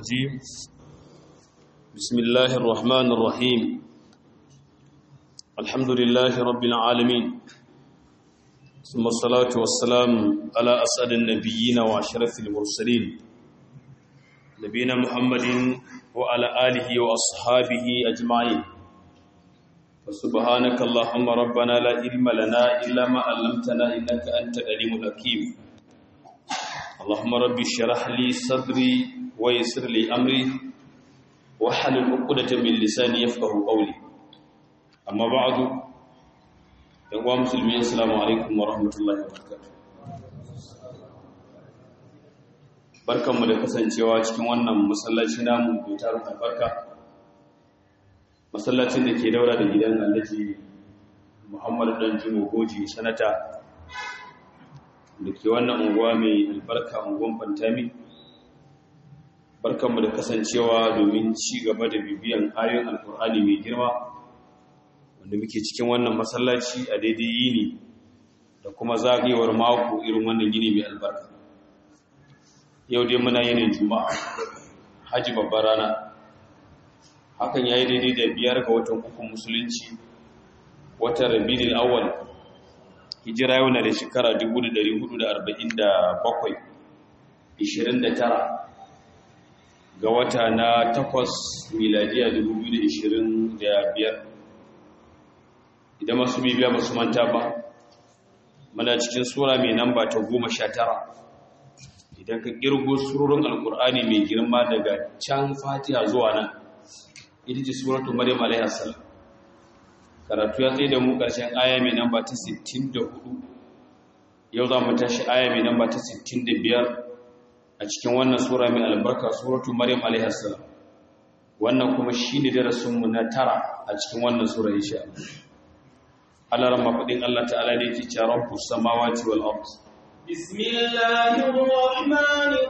الرجيم بسم الله الرحمن الرحيم الحمد لله رب العالمين ثم الصلاة والسلام على أسعد النبيين وأشرف المرسلين نبينا محمد وعلى آله وأصحابه أجمعين فسبحانك اللهم ربنا لا علم لنا إلا ما علمتنا إنك أنت العليم الحكيم اللهم رب اشرح لي صدري ويسر لي أمري واحلل عقدة من لساني يفقه قولي أما بعد يا مسلمين السلام عليكم ورحمة الله وبركاته barkanmu da kasancewa cikin wannan masallaci namu mai tarin albarka masallacin da ke daura da gidan alhaji muhammadu dan jimo goji sanata da ke wannan unguwa mai albarka unguwan fantami barkanmu da kasancewa domin ci gaba da bibiyan ayoyin alkur'ani mai girma wanda muke cikin wannan masallaci a daidai yini da kuma zagayewar mako irin wannan yini mai albarka yau dai muna yinin juma'a haji babbar rana hakan ya yi daidai da biyar ga watan ukun musulunci watan rabinin awal hijira yau na da shekara 1447 29 ga wata na takwas miladiya 2025 idan masu bibiya ba su manta ba mana cikin sura mai namba ta goma sha tara idan ka kirgo surorin alkur'ani mai girma daga can fatiha zuwa nan ita ce suratu maryam alaiha salam karatu ya tsaye da mu karshen aya mai namba ta 64 yau za mu tashi aya mai namba ta 65 a cikin wannan sura mai albarka suratu maryam alaiha salam wannan kuma shine darasin mu na tara a cikin wannan sura insha Allah Allah ramma fadin Allah ta'ala ne yake cewa rabbus samawati wal ard bismillahir rahmanir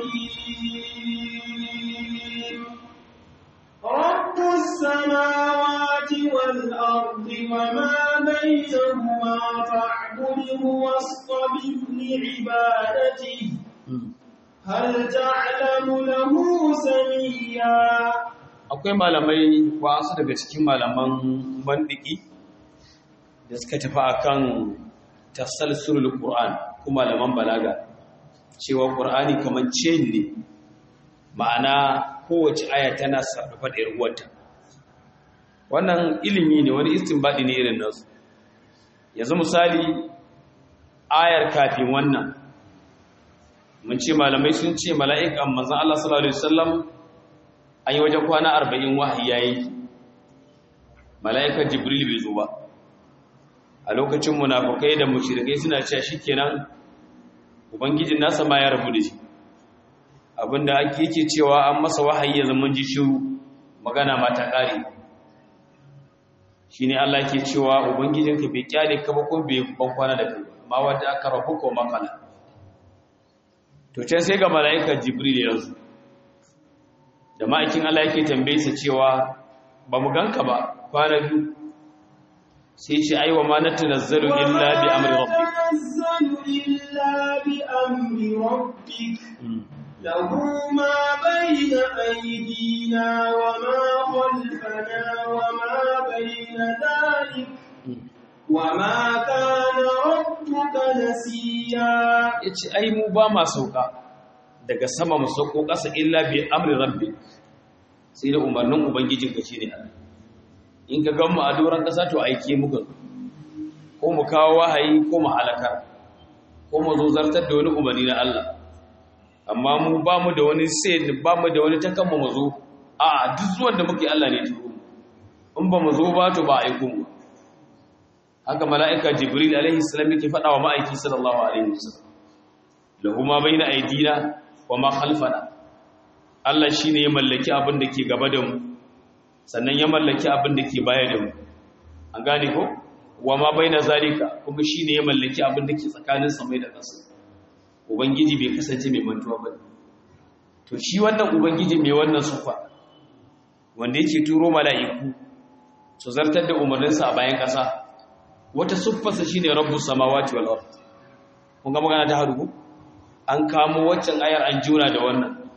rahim رب السماوات والأرض وما بينهما فاعبده واصطبر لعبادته هل تعلم له سميا akwai malamai wasu daga cikin malaman bandiki da suka tafi akan tasalsulul qur'an kuma malaman balaga cewa qur'ani kaman chain ne ma'ana kowace aya tana sarrafa da yarwarta wannan ilimi ne wani istinbadi ne irin nasu yanzu misali ayar kafin wannan mun ce malamai sun ce mala'ikan manzon Allah sallallahu alaihi wasallam an yi wajen kwana 40 wahayi yayi mala'ikan jibril bai zo ba a lokacin munafukai da mushrikai suna cewa shikenan ubangijin nasa ma ya rabu da shi abinda ake yake cewa an masa wahayi ya zama ji shiru magana ma ta ƙare shi ne Allah ke cewa ubangijinka bai kyale ka ba ko bai ban kwana da kai ma wanda aka rabu ko makala to can sai ga mala'ikar jibril ya zo da ma'aikin Allah yake tambaye sa cewa ba mu ganka ba kwana biyu sai ce aiwa ma natanazzalu illa bi amri rabbik له ما بين أيدينا وما خلفنا وما بين ذلك وما كان ربك نسيا yace ai mu ba ma sauka daga sama mu sauko ƙasa illa bi amri rabbi sai da umarnin ubangijin ka shine Allah in ka gan mu a doran ƙasa to aike mu ga ko mu kawo wahayi ko mu halaka ko mu zo zartar da wani umarni na Allah amma mu ba mu da wani sai ba mu da wani takamma mu zo a duk zuwan da muke Allah ne turo in ba mu zo ba to ba aiko mu haka mala'ika jibril alaihi salam yake faɗa wa ma'aiki sallallahu alaihi wasallam lahu ma baina aidina wa ma khalfana Allah shine ya mallaki abin da ke gaba da mu sannan ya mallaki abin da ke baya da mu an gane ko wa ma baina zalika kuma shine ya mallaki abin da ke tsakanin samai da ƙasa ubangiji bai kasance mai mantuwa ba to shi wannan ubangiji mai wannan sufa wanda yake turo mala'iku su zartar da umarninsa a bayan ƙasa wata siffarsa shine rabbus samawati wal ard kun ga magana ta harugu an kamo waccan ayar an juna da wannan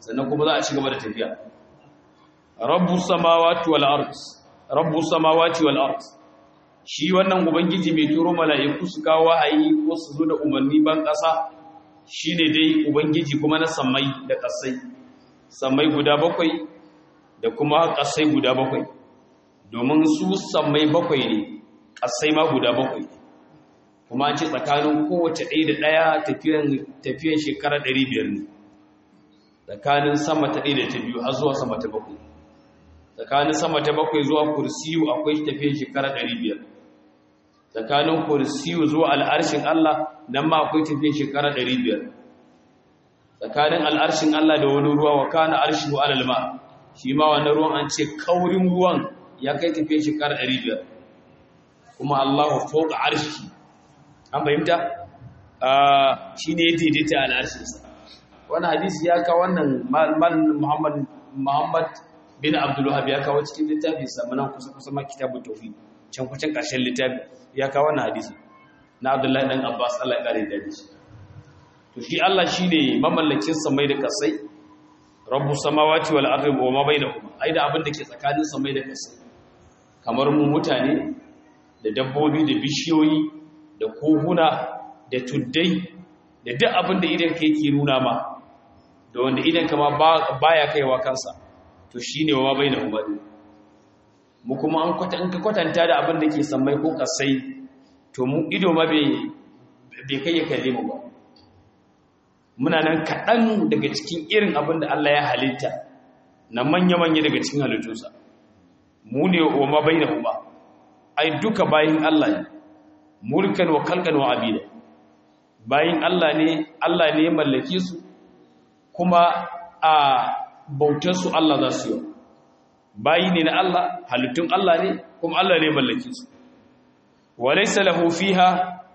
sannan kuma za a ci gaba da tafiya rabbus samawati wal ard rabbus samawati wal ard shi wannan ubangiji mai turo mala'iku su kawo wahayi ko su zo da umarni ban ƙasa shine dai ubangiji kuma na sammai da ƙasai sammai guda bakwai da kuma ƙasai guda bakwai domin su sammai bakwai ne ƙasai ma guda bakwai kuma an ce tsakanin kowace ɗaya da ɗaya tafiyan shekara ɗari biyar ne tsakanin sama ta ɗaya da ta biyu har zuwa sama ta bakwai tsakanin sama ta bakwai zuwa kursiyu akwai tafiyan shekara ɗari biyar tsakanin kursiyu zuwa al'arshin Allah nan ma akwai tafiyan shekara ɗari biyar tsakanin al'arshin Allah da wani ruwa wa kana arshi wa alalma shi ma wannan ruwan an ce kaurin ruwan ya kai tafiyan shekara ɗari biyar kuma Allahu fauka arshi an fahimta shi ne ya daidaita al'arshinsa wani hadisi ya kawo wannan muhammad muhammad bin abdullahab ya kawo cikin littafi samanan kusa kusa ma kitabu tauhi can kucin ƙarshen littafi ya kawo wannan hadisi na abdullahi dan abbas allah ya ƙare da shi to shi allah shi ne mamallakin samai da kasai rabbu samawati wal ardi wa ma bainahuma ai da abin da ke tsakanin samai da kasai kamar mu mutane da dabbobi da bishiyoyi da kohuna da tuddai da duk abin da idan ka yake nuna ma da wanda idan ka ma baya kaiwa kansa to shi ne wa bai na umarni mu kuma an kwatanta da abin da ke sammai ko kasai to mu ido ma bai kai ya kalle mu ba muna nan kaɗan daga cikin irin abin da Allah ya halitta na manya-manya daga cikin halittunsa mu ne wa ma bai na umarni ai duka bayin Allah ne mulkan wa kalkan wa abida bayin Allah ne Allah ne mallake su kuma a bautar su Allah za su yi bayi ne na Allah halittun Allah ne kuma Allah ne mallake su walaysa lahu fiha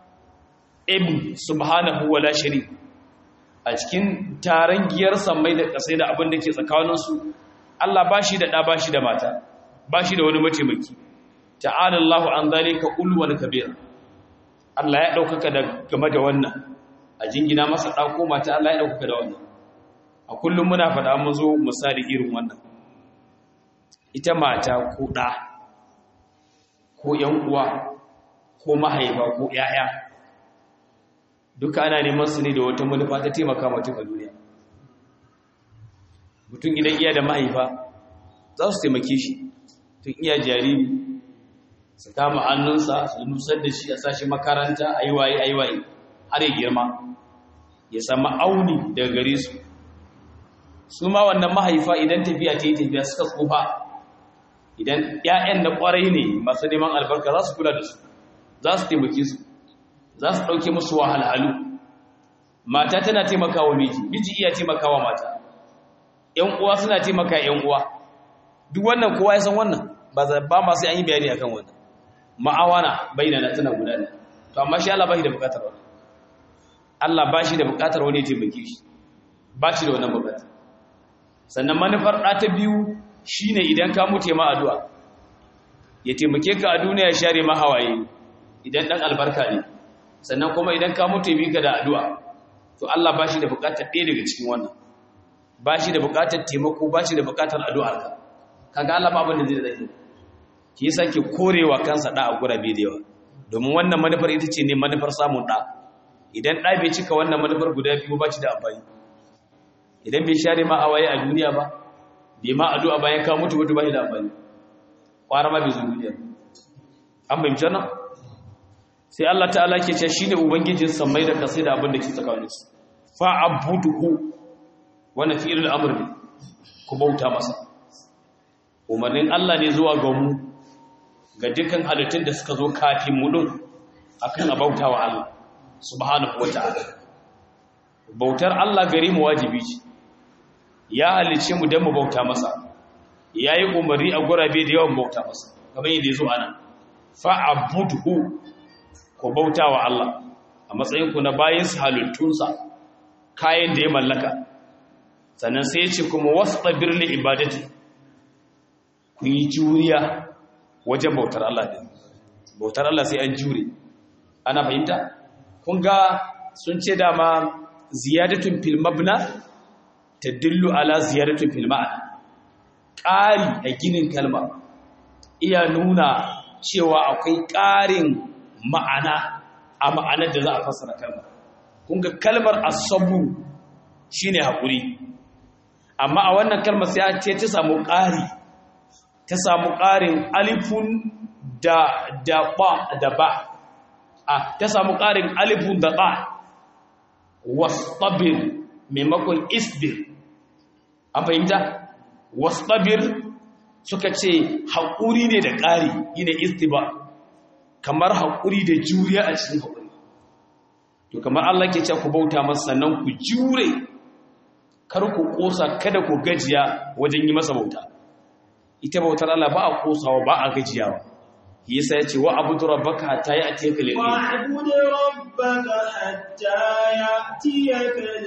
ibn subhanahu wala shari a cikin taron giyar sammai da kasai da abin da ke tsakaninsu Allah bashi da ɗa bashi da mata bashi da wani mataimaki ta'ala Allah an zalika ulwan kabira Allah ya daukaka da game da wannan a jingina masa dako mata Allah ya daukaka da wannan a kullum muna faɗa mu zo misali irin wannan ita mata ko da ko yan uwa ko mahaifa ko yaya duka ana neman su ne da wata manufa ta taimaka mutum a duniya mutum idan iya da mahaifa za su taimake shi tun iya jariri su kama hannunsa su nusar da shi a sashi makaranta a yi waye a yi waye har ya girma ya sami auni daga gare su su ma wannan mahaifa idan tafiya ta yi tafiya suka tsufa idan 'ya'yan na kwarai ne masu neman albarka za su kula da su za su taimake su za su ɗauke musu wahalhalu mata tana taimakawa miji miji iya taimakawa mata ‘yan uwa suna taimaka ‘yan uwa duk wannan kowa ya san wannan ba ma sai an yi bayani akan wannan ma'awana bayyana tana gudana to amma shi Allah ba shi da bukatar wani Allah ba shi da bukatar wani ya taimake shi ba shi da wannan bukatar sannan manufar ɗa ta biyu shine idan ka mutu ma addu'a ya taimake ka a duniya ya share ma hawaye idan ɗan albarka ne sannan kuma idan ka mutu bi ka da addu'a to Allah ba shi da bukatar ɗaya daga cikin wannan ba shi da bukatar taimako ba shi da bukatar addu'arka kaga Allah ba abin da zai zai shi yasa ke korewa kansa da a gurabe da yawa domin wannan manufar ita ce ne manufar samun da idan da bai cika wannan manufar guda biyu ba ci da amfani idan bai share ma awaye a duniya ba bai ma addu'a bayan ka mutu mutu ba shi da amfani kwara ma bai zo duniya an bayyana nan sai Allah ta'ala ke ce shine ubangijin sammai da kasai da abin da ke tsakanin su fa abuduhu wannan fi'il al-amr ne ku bauta masa umarnin Allah ne zuwa ga mu ga dukkan halittun da suka zo kafin mu din akan abautawa Allah subhanahu wata'ala bautar Allah gare mu wajibi ce ya halice mu dan mu bauta masa yayi umarni a gurabe da yawan bauta masa kamar yadda yazo ana fa'budhu ko bautawa Allah a matsayin ku na bayin su halittunsa kayan da ya mallaka sannan sai ya ce kuma wastabir li ibadati ku yi juriya wajen bautar Allah din bautar Allah sai an jure ana fahimta kun ga sun ce dama ziyadatun fil mabna tadullu ala ziyaratin fil ma'ana ƙari a ginin kalma iya nuna cewa akwai ƙarin ma'ana a ma'anar da za a fassara kalmar kun ga kalmar asabu shine haƙuri amma a wannan kalmar sai ce ta samu ƙari ta samu ƙarin alifun da da ba da ba a ta samu ƙarin alifun da ba wastabir maimakon isbir an fahimta wastabir suka ce haƙuri ne da ƙari ina istiba kamar haƙuri da juriya a cikin haƙuri to kamar Allah ke ce ku bauta masa sannan ku jure kar ku ƙosa kada ku gajiya wajen yi masa bauta ita bautar Allah ba a ƙosawa ba a gajiyawa yasa ya ce wa abudu rabbaka hatta ya atiya kal yaqin wa abudu rabbaka hatta ya atiya kal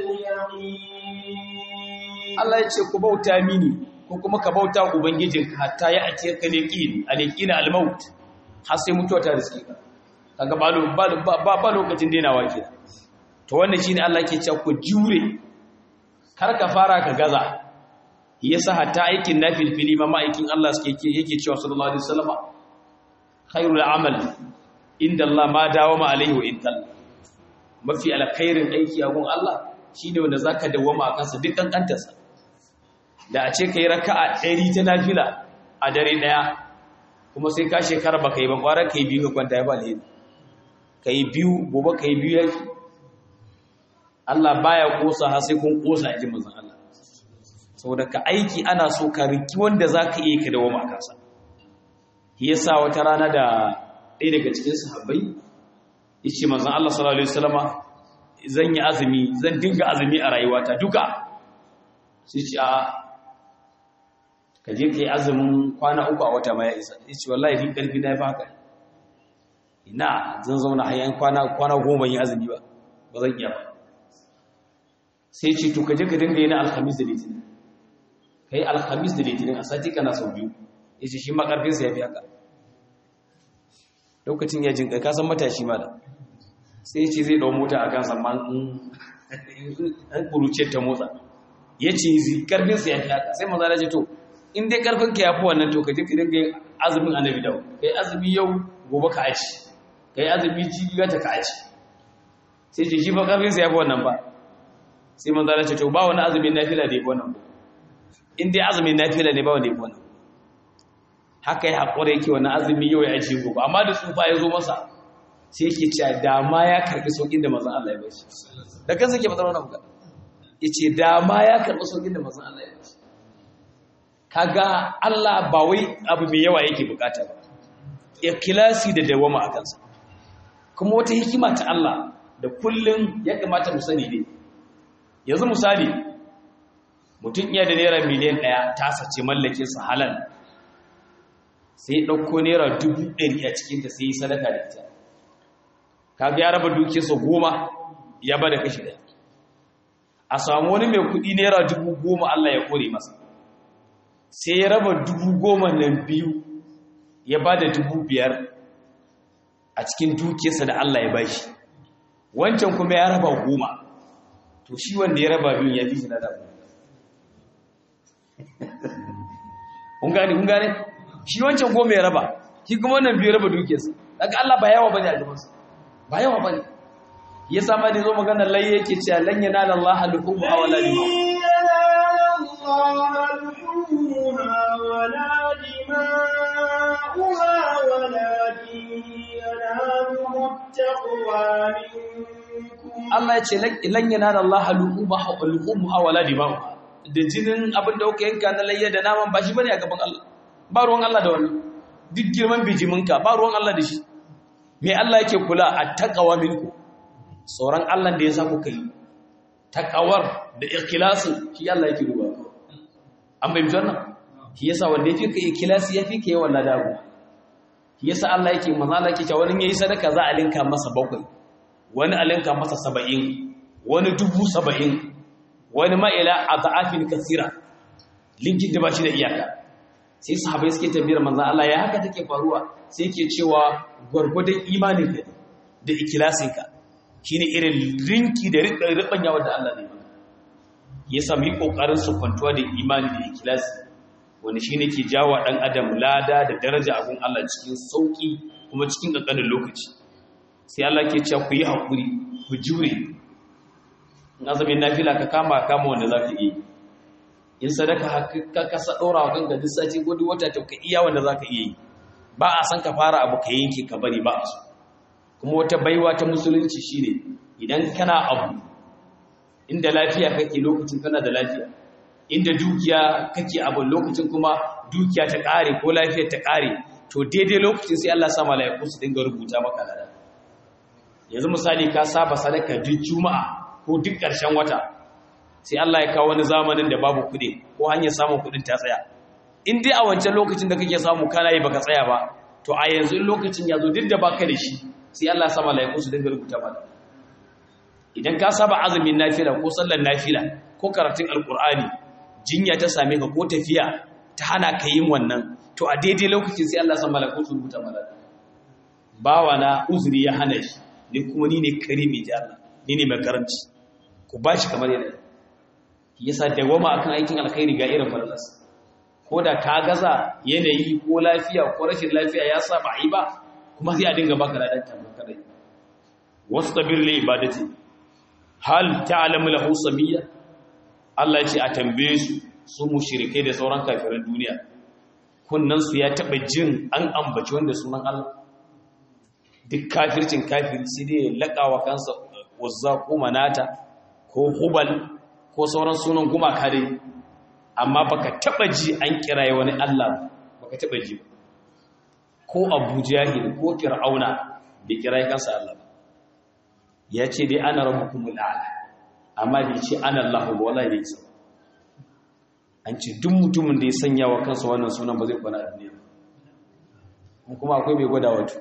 yaqin Allah ya ce ku bauta mini ko kuma ka bauta ubangijinka hatta ya atiya kal yaqin al yaqin al maut har sai mutuwa ta riske ka kaga ba ba ba lokacin dainawa ke to wannan shine Allah ke cewa ku jure kar ka fara ka gaza yasa hatta aikin nafilfili ma ma'aikin Allah suke yake cewa sallallahu alaihi wasallam khairul amal inda Allah ma dawama alaihi wa intal mafi alkhairin aiki a gun Allah shine wanda zaka dawama a kansa duk kankantarsa da a ce kai raka'a 100 ta nafila a dare daya kuma sai ka shekara ba kai ba kwara kai biyu ka kwanta ya ba alheri kai biyu gobe kai biyu yake Allah baya kosa har sai kun kosa a ji manzon Allah saboda ka aiki ana so ka riki wanda zaka iya ka dawama a kansa shi yasa wata rana da ɗaya daga cikin sahabbai yace manzon Allah sallallahu alaihi wasallama zan yi azumi zan dinga azumi a rayuwata duka sai ce a ka je kai azumin kwana uku a wata ma ya isa yace wallahi din karfi na fa haka ina zan zauna hayan kwana kwana goma yin azumi ba ba zan iya ba sai ce to ka je ka dinga yin alhamis da litinin kai alhamis da litinin a sati kana sau biyu yace shi ma karfin sa yafi haka lokacin ya jinka ka san matashi ma da sai yace zai dau mota akan samman an kuruce ta motsa yace zai karfin sa yafi haka sai manzo Allah ce to in dai karfin ka yafi wannan to ka je ka dinga azumin annabi dawo kai azumi yau gobe ka aci kai azumi jibi ta ka aci sai ce shi fa karfin sa yafi wannan ba sai manzo Allah ce to ba wani azumin nafila da yafi wannan ba in dai azumin nafila ne ba wanda yafi wannan haka ya haƙura yake wani azumi yau ya ce gobe amma da tsufa ya zo masa sai yake cewa dama ya karɓi sauƙin da mazan Allah ya bai shi da kansa ke fatar wannan magana ya ce dama ya karɓi sauƙin da mazan Allah ya bai shi kaga Allah ba wai abu mai yawa yake bukata ba ikhlasi da dawama a kansa kuma wata hikima ta Allah da kullum ya kamata mu sani ne yanzu misali mutum iya da naira miliyan ɗaya ta sace mallakin sa halal sai ya ɗauko naira dubu ɗari a cikinta sai yi sadaka da ita kaga ya raba dukiyarsa goma ya ba da kashi ɗaya a samu wani mai kuɗi naira dubu goma Allah ya kore masa sai ya raba dubu goma nan biyu ya ba da dubu biyar a cikin dukiyarsa da Allah ya ba shi wancan kuma ya raba goma to shi wanda ya raba biyun ya fi shi na damu kun gane kun gane shi wancan goma ya raba shi kuma wannan biyu raba dukiyarsa daga Allah ba yawa bane a gabansa ba yawa bane ya sama da zo magana lai yake cewa lan yanala Allah al-hubu aw la dima Allah ya ce lan yanala Allah al-hubu aw la dima da jinin abin da kuka yanka na layya da naman ba shi bane a gaban Allah ba ruwan Allah da wannan duk girman bijiminka ba ruwan Allah da shi me Allah yake kula a taqwa minku sauran Allah da ya sa kuka yi taqawar da ikhlasin shi Allah yake duba an bai wannan shi yasa wanda yake kai ikhlasi yafi kai yawan ladabu shi yasa Allah yake manzo Allah yake cewa wani yayi sadaka za a linka masa bakwai wani a linka masa 70 wani dubu 70 wani ma'ila a za'afin kasira linkin da ba shi da iyaka sai sahabai suke tambayar manzan Allah ya haka take faruwa sai ke cewa gwargwadon imaninka da ikilasinka shi ne irin rinki da riɓanya wadda Allah ne ya sami kokarin su kwantuwa da imani da ikhlasi wani shine ke jawo dan adam lada da daraja abun Allah cikin sauki kuma cikin kankanin lokaci sai Allah ke cewa ku yi hakuri ku jure in azumin nafila ka kama kama wanda zaka yi in sadaka ka kasa ɗora wa kanka duk sati ko duk wata ta ka iya wanda za ka iya yi ba a san ka fara abu ka yanke ka bari ba a so kuma wata baiwa ta musulunci shine idan kana abu inda lafiya kake lokacin kana da lafiya inda dukiya kake abu lokacin kuma dukiya ta ƙare ko lafiyar ta ƙare to daidai lokacin sai Allah sa malaiku su dinga rubuta maka lada yanzu misali ka saba sadaka duk juma'a ko duk ƙarshen wata sai Allah ya kawo wani zamanin da babu kuɗi ko hanyar samun kuɗin ta tsaya in dai a wancan lokacin da kake samu kana yi baka tsaya ba to a yanzu in lokacin ya zo duk da baka da shi sai Allah ya sa malaiku su dinga rubuta maka idan ka saba azumin nafila ko sallar nafila ko karatun alkur'ani jinya ta same ka ko tafiya ta hana ka yin wannan to a daidai lokacin sai Allah ya sa malaiku su rubuta maka bawa na uzuri ya hana shi ni kuma ni ne karimi ji Allah ni ne mai karanci ku bashi kamar yadda yasa dawama akan aikin alkhairi ga irin falalas ko da ka gaza yanayi ko lafiya ko rashin lafiya ya sa ba yi ba kuma sai a dinga baka ladan tambar kadai wastabir li ibadati hal ta'lamu lahu samiyya Allah ya ce a tambaye su su mushrike da sauran kafiran duniya kunnan su ya taba jin an ambaci wanda sunan Allah duk kafircin kafiri sai dai lakawa kansa wazza ko manata ko hubal ko sauran sunan gumaka dai amma baka taba ji an kiraye wani Allah baka taba ji ko Abu Jahil ko Fir'auna bai kiraye kansa Allah ya ce dai ana rabbukumul a'la amma bai ce ana Allah ba wallahi bai ce an ce duk mutumin da ya sanya wa kansa wannan sunan ba zai kwana a duniya kuma akwai mai gwada wato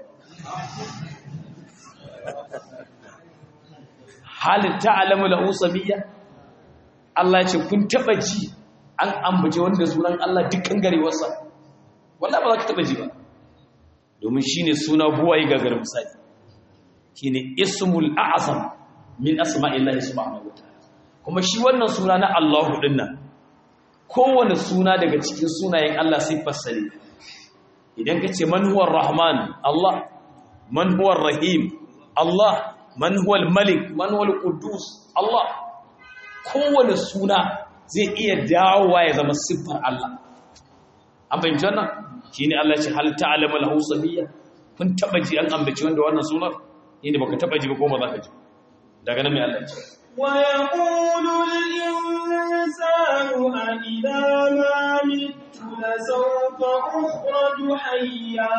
halin ta'alamu lahu samiyya Allah ce kun taba ji an ambace wanda sunan Allah dukkan garewarsa wallahi ba za ka taba ji ba domin shine suna buwaye gagar misali shine ismul a'zam min asma'illahi subhanahu wataala kuma shi wannan suna na Allahu dinnan kowane suna daga cikin sunayen Allah siffarsa ne idan ka ce man huwa rahman Allah man huwa rahim Allah man huwa malik man huwa quddus Allah kowane suna zai iya dawowa ya zama siffar Allah an fahimci wannan shine Allah ya ce hal ta'lamu lahu samiyya kun taba ji an ambaci wanda wannan sunar inda baka taba ji ba ko ba za ka ji daga nan mai Allah ya ce ويقول الإنسان أإذا ما مت لسوف أخرج حيا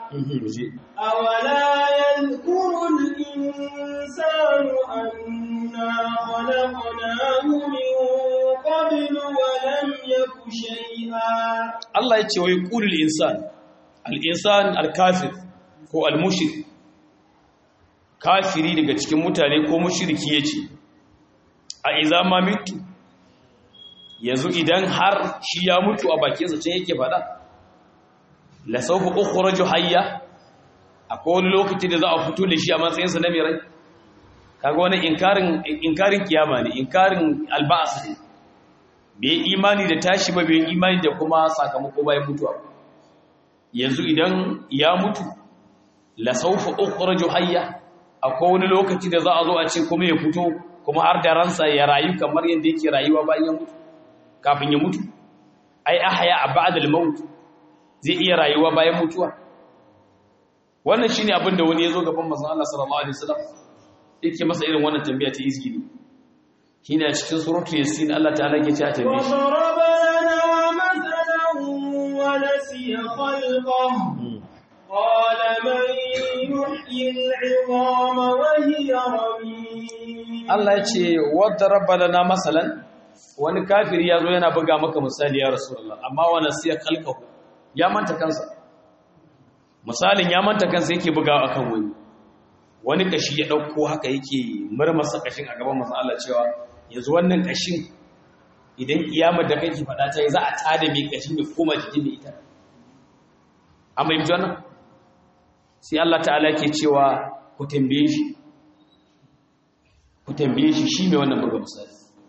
أولا يذكر الإنسان أنا خلقناه من قبل ولم يك شيئا Allah ya ce wa yaqulul insan al-insan al-kafir ko al-mushrik kafiri daga cikin mutane ko mushriki yace a iza ma mitu yanzu idan har shi ya mutu a bakinsa ce yake faɗa la sawfa ukhraju hayya akwai wani lokaci da za a fito da shi a matsayinsa na mai rai kaga wani inkarin inkarin kiyama ne inkarin alba'as ne bai imani da tashi ba bai imani da kuma sakamako bayan mutuwa yanzu idan ya mutu la sawfa ukhraju hayya akwai wani lokaci da za a zo a ce kuma ya fito kuma har da ransa ya rayu kamar yadda yake rayuwa bayan ya mutu kafin ya mutu ai ahya ba'da al-maut zai iya rayuwa bayan mutuwa wannan shine abin da wani yazo gaban manzon Allah sallallahu alaihi wasallam yake masa irin wannan tambaya ta izgili shine a cikin suratul yasin Allah ta'ala yake cewa tambaye shi وضرب لنا مثلا ونسي خلقه قال من يحيي العظام وهي رميم Allah ya ce wadda rabbana na masalan wani kafiri ya zo yana buga maka misali ya rasulullah amma wani siya kalkahu ya manta kansa misalin ya manta kansa yake buga akan wani wani kashi ya dauko haka yake murmasa kashin a gaban manzon Allah cewa yanzu wannan kashin idan kiyamar da kake fada ta yi za a tada mai kashin ya koma jikin da ita amma yanzu wannan sai Allah ta'ala ke cewa ku tambaye shi ku tambaye shi shi mai wannan buga misali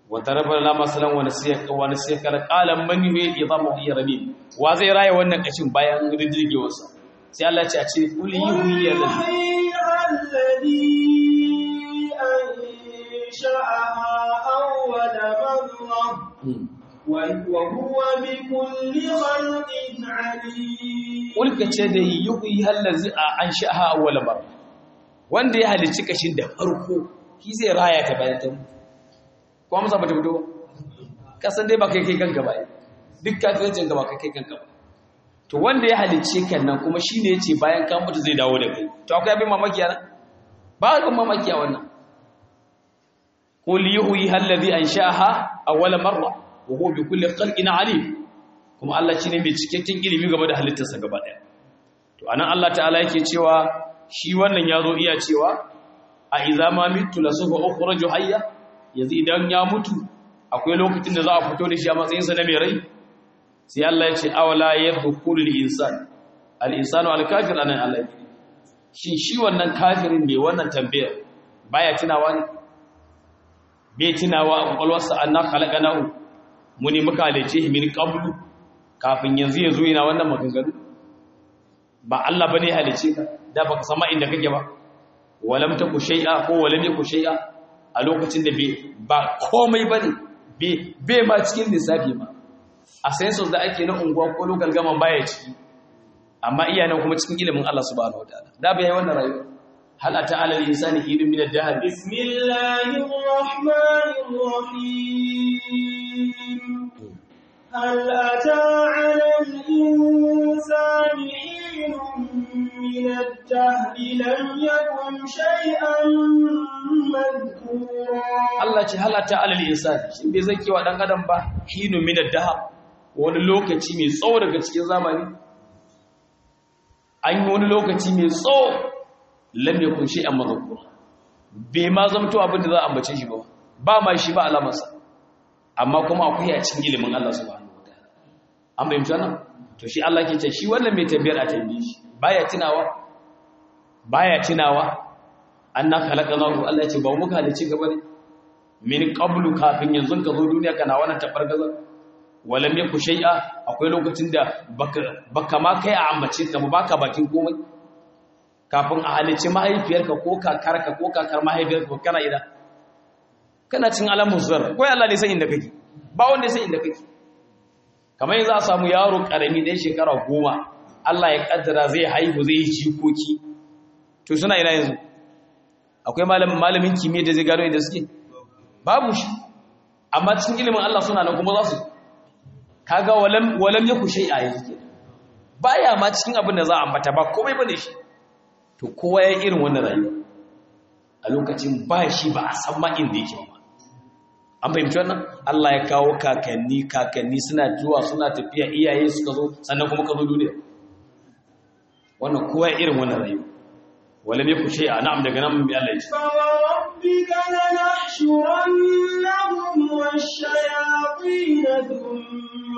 wata rabar la masalan wani sai wani sai kala qalan man yuhi idamu hiya rabin wa zai raye wannan kashin bayan riddigewar sa sai Allah ya ce a ce kul yuhi ya الذي أنشأها أول مرة وهو بكل خلق عليم kul ka ce da yuhi allazi an sha'aha awwal mar wanda ya halicci kashin da farko shi zai raya ta bayan ta ko amsa ba ta fito ba kasan dai ba kai kai kanka ba duk kafirancin ka ba kai kai kanka ba to wanda ya halicce kan nan kuma shine yace bayan ka mutu zai dawo da kai to akwai abin mamaki nan ba abin mamaki a wannan qul yuhyi alladhi ansha'aha awwal marra wa huwa bi kulli khalqin alim kuma Allah shine mai cikakken ilimi game da halittarsa gaba daya to anan Allah ta'ala yake cewa shi wannan yazo iya cewa a idza ma mitu lasufa ukhraju hayya yanzu idan ya mutu akwai lokacin da za a fito da shi a matsayin sa na mai rai sai Allah ya ce awala yadhkuru al-insan al-insanu al-kafir anan Allah shin shi wannan kafirin mai wannan tambayar baya tunawa ne bai tunawa a kwakwalwarsa anna khalaqanahu muni muka halice shi min qablu kafin yanzu yazo yana wannan maganganu ba Allah bane ya halice ka da baka sama inda kake ba walam taku shay'a ko walam yaku shay'a a lokacin da ba komai bane bai ma cikin lissafi ma a census da ake na unguwa ko local gaman baya ciki amma iyanan kuma cikin ilimin Allah subhanahu wataala da bai wannan rayuwa hal ata ala al-insani hidun min ad-dahr bismillahir rahmanir rahim هل أتى على الإنسان حين من الدهر لم يكن شيئا مذكورا Allah ce halata alal insani shin bai zake wa dan adam ba hinu min ad-dahr wani lokaci mai tsawo daga cikin zamani an yi wani lokaci mai tsawo lam yakun shay'an madhkura bai ma zamto abin da za a ambace shi ba ba ma shi ba alamarsa amma kuma akwai a cikin ilimin Allah subhanahu wataala an bayyana nan to shi Allah ke ce shi wannan mai tabbiyar a tambaye shi baya tunawa baya tunawa anna khalaqnahu Allah ya ce ba muka halice gaba ne min qablu kafin yanzu ka zo duniya kana wannan tabargaza walam yaku shay'a akwai lokacin da baka baka ma kai a ambace ka baka bakin komai kafin a halice mahaifiyarka ko kakarka ko kakar mahaifiyarka kana ida kana cin alamun zar ko Allah ne san inda kake ba wanda ya san inda kake kamar yanzu a samu yaro karami ɗan shekara goma Allah ya kaddara zai haihu zai yi jikoki to suna ina yanzu akwai malamin malamin kimiyya da zai gano inda suke babu shi amma cikin ilimin Allah suna nan kuma za su kaga walam walam yaku shay'a yanzu ke baya ma cikin abin da za a ambata ba komai bane shi to kowa ya irin wannan rayuwa a lokacin ba shi ba a san ma inda yake ba an fahimci wannan Allah ya kawo kakanni kakanni suna zuwa suna tafiya iyaye suka zo sannan kuma ka zo duniya wannan kowa ya irin wannan rayuwa wala me ku shay'a na'am daga nan bi Allah ya ce فوربك لنحشرنهم والشياطين ثم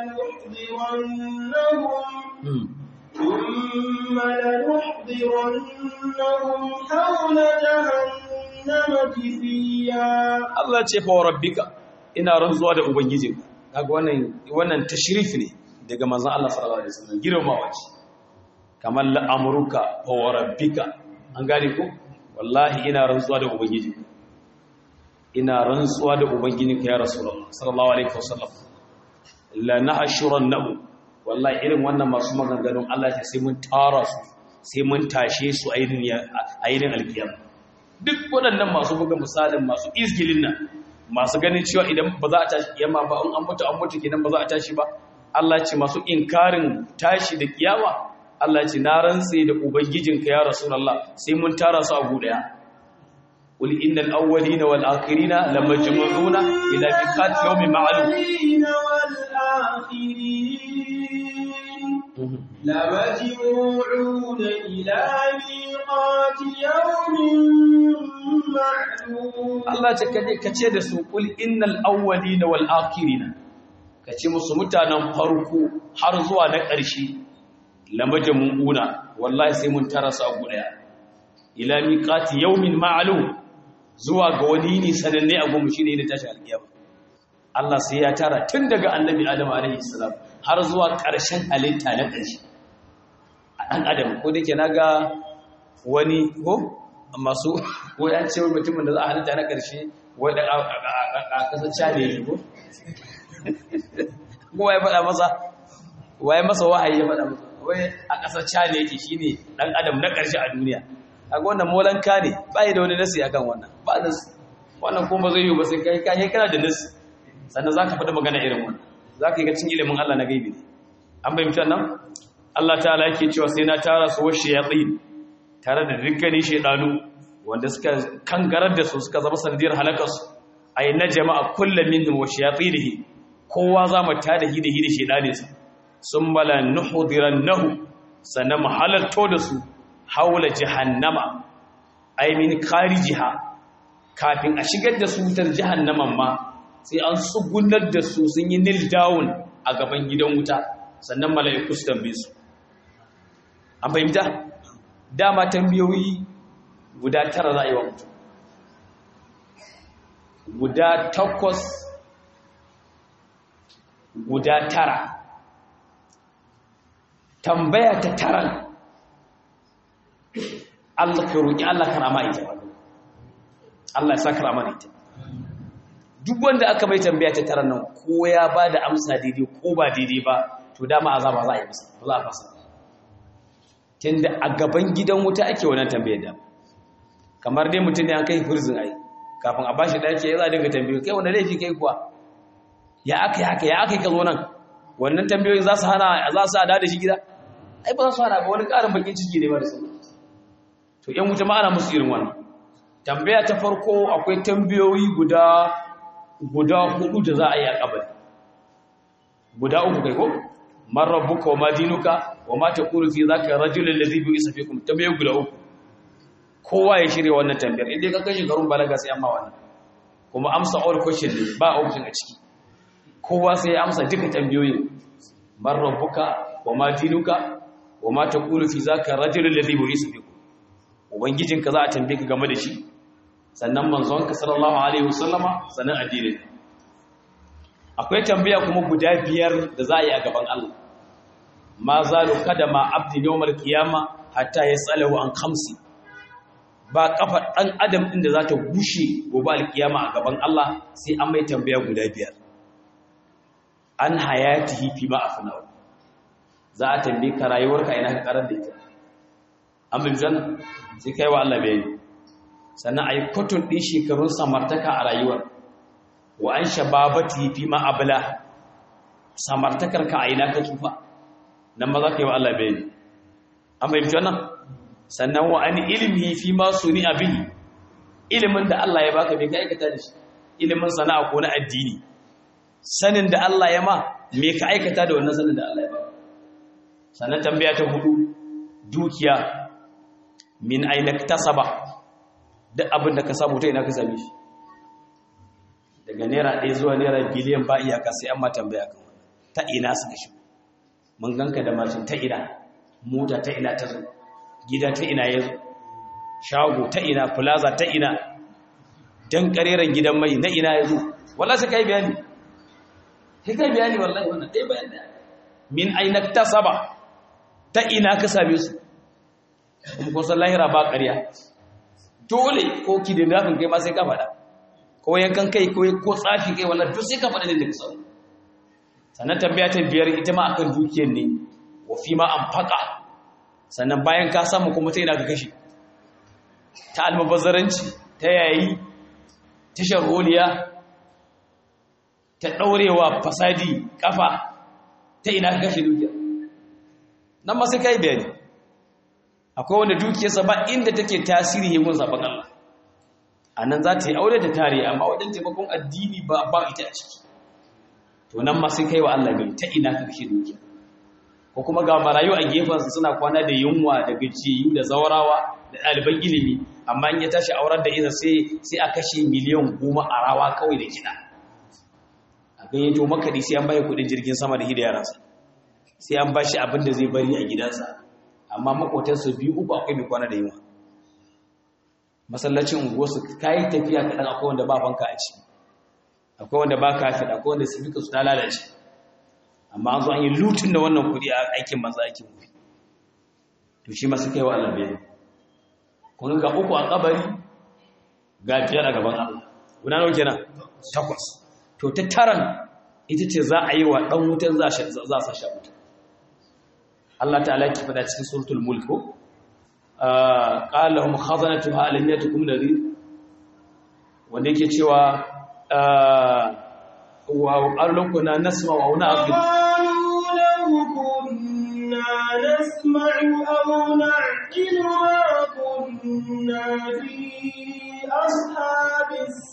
لنحضرنهم ثم لنحضرنهم حول جهنم جثيا Allah ce fa rabbika ina rantsuwa da ubangijinka kaga wannan wannan tashrif ne daga manzon Allah sallallahu alaihi wasallam girmamawa ce kamar la'amruka fa rabbika an gane ko wallahi ina rantsuwa da ubangijinka ina rantsuwa da ubangijinka ya rasulullah sallallahu alaihi wasallam la nahshurannahu wallahi irin wannan masu maganganun Allah ya sai mun tara su sai mun tashe su a irin alkiyama duk waɗannan masu buga misalin masu izgilin nan masu ganin cewa idan ba za a tashi kiyama ba in an mutu an mutu kenan ba za a tashi ba Allah ce masu inkarin tashi da kiyama Allah ce na rantse da ubangijinka ya rasulullah sai mun tara su a guda qul innal awwalina wal akhirina lamajmu'una ila miqati yawmin ma'lum لمجموعون إلى ميقات يوم معلوم Allah ce kaje kace da su kul innal awwalina wal akhirina kace musu mutanen farko har zuwa na ƙarshe lamajmu'una wallahi sai mun tara su a guda ila miqati yawmin ma'lum zuwa ga wani ne sananne a gumu shine ne tashi alkiyama Allah sai ya tara tun daga annabi Adam alaihi salam har zuwa ƙarshen halitta na ƙarshe a ɗan adam ko da ke naga wani ko masu ko ya ce mutumin da za a halitta na ƙarshe wai da a kasar cale ne ko ko ya faɗa masa waye masa wahayi ya faɗa masa wai a ƙasar cale yake shine ɗan adam na ƙarshe a duniya kaga wannan molanka ne ba da wani nasi akan wannan ba nasi wannan kuma zai yi ba sai kai kai kana da nasi sannan zaka faɗi magana irin wannan zaka yi ga cin ilimin Allah na gaibi ne an bayyana nan Allah ta'ala yake cewa sai na tara su washe yatin tare da dukkanin shedanu wanda suka kangarar da su suka zama sanadiyar halakar su ay na jama'a kullum minhum wa shayatinihi kowa za mu tada hi da hi da shedane su summa la nuhdirannahu sannan mu halarto da su haula jahannama ay min kharijiha kafin a shigar da su wutar jahannaman ma sai an tsugunar da su sun yi nil down a gaban gidan wuta sannan mala'iku su tambaye su an fahimta dama tambayoyi guda tara za a yi wa mutum guda takwas guda tara tambaya ta taran Allah ka roƙi Allah karama ita Allah ya sa karama ita duk wanda aka mai tambaya ta taran nan ko ya ba da amsa daidai ko ba daidai ba to dama azaba za a yi masa ba za a fasa tunda a gaban gidan wuta ake wannan tambayar da kamar dai mutum ne an kai prison ai kafin a bashi daki ya za a dinga tambayo kai wanda laifi kai kuwa ya aka yi haka ya aka yi ka zo nan wannan tambayoyin za su hana za su hada da shi gida ai ba za su hana ba wani ƙarin bakin ciki ne ba da sauran to yan wuta ma ana musu irin wannan tambaya ta farko akwai tambayoyi guda guda hudu da za a yi a kabari guda uku kai ko man rabbuka wa ma dinuka wa ma taqulu fi zaka rajul alladhi bi'isa fikum tambaye guda uku kowa ya shirya wannan tambayar idan ka kashi garun balaga sai amma wannan kuma amsa all question ne ba option a ciki kowa sai ya amsa duka tambayoyin man rabbuka wa ma dinuka wa ma taqulu fi zaka rajul alladhi bi'isa fikum ubangijinka za a tambaye ka game da shi sannan manzonka sallallahu alaihi wasallama sannan addinin akwai tambaya kuma guda biyar da za a yi a gaban Allah ma zalu kada ma abdi yawmal qiyama hatta yasalahu an khamsi ba kafa dan adam din da za ta gushe gobe alkiyama a gaban Allah sai an mai tambaya guda biyar an hayatihi fi ma afnahu za a tambaye ka rayuwarka ina ka karar da ita an bin janna sai kai wa Allah bayani sannan ayi kotun din shekarun samartaka a rayuwar wa an shababati fi ma abla samartakar ka a ina ka tsufa nan ma za ka yi wa Allah bayani an fahimci wannan sannan wa an ilmi fi ma suni bihi ilimin da Allah ya baka bai ka aikata da shi ilimin sana'a ko na addini sanin da Allah ya ma me ka aikata da wannan sanin da Allah ya baka sannan tambaya ta hudu dukiya min aina tasaba duk abin da ka samu ta ina ka same shi daga naira ɗaya zuwa naira biliyan ba iyaka sai an ma tambaya kan wannan ta ina suka shi mun ganka da mashin ta ina mota ta ina ta zo gida ta ina ya zo shago ta ina plaza ta ina dan kareren gidan mai na ina ya zo wallahi sai kai bayani sai kai bayani wallahi wannan dai bayani min aina tasaba ta ina ka same su kuma kun san lahira ba ƙarya dole ko kidnapping kai ma sai ka faɗa ko yankan kai ko ko tsafi kai wallahi duk sai ka faɗa da ka samu sannan tambaya ta biyar ita ma akan dukiyar ne wa fi ma anfaqa sannan bayan ka samu kuma ta ina ka kashe ta almubazzaranci ta yayi ta sharholiya ta daurewa fasadi kafa ta ina ka kashe dukiya nan ma sai kai bayani akwai wanda dukiyarsa ba inda take tasiri yayin sabon Allah anan za ta yi aure da tare amma wajen taimakon addini ba ba ita a ciki to nan ma sai kai wa Allah bai ta ina ka kashe dukiya ko kuma ga marayu a gefensu suna kwana da yunwa da gajiyu da zaurawa da ɗaliban ilimi amma in ya tashi aurar da isa sai sai a kashe miliyan goma a rawa kawai da kiɗa a gayyato makaɗi sai an bayi kuɗin jirgin sama da yaransa sai an bashi abin da zai bari a gidansa amma makotansu biyu uku akwai mai kwana da yunwa masallacin unguwarsu kayi tafiya kaɗan akwai wanda ba fanka a ciki akwai wanda ba kafin akwai wanda su fika su ta lalace amma an zo an yi lutun da wannan kudi a aikin maza aikin kudi to shi masu kai wa Allah bai kun ga uku a kabari ga biyar a gaban Allah guda nawa kenan takwas to ta taran ita ce za a yi wa dan wutan za za sa sha wuta Allah ta'ala ki fada cikin suratul mulk ko qala lahum khazanatuha alam yatukum nadhir wanda yake cewa wa qallon kuna nasma wa na'qil قالوا لو كنا نسمع أو نعقل ما كنا في أصحاب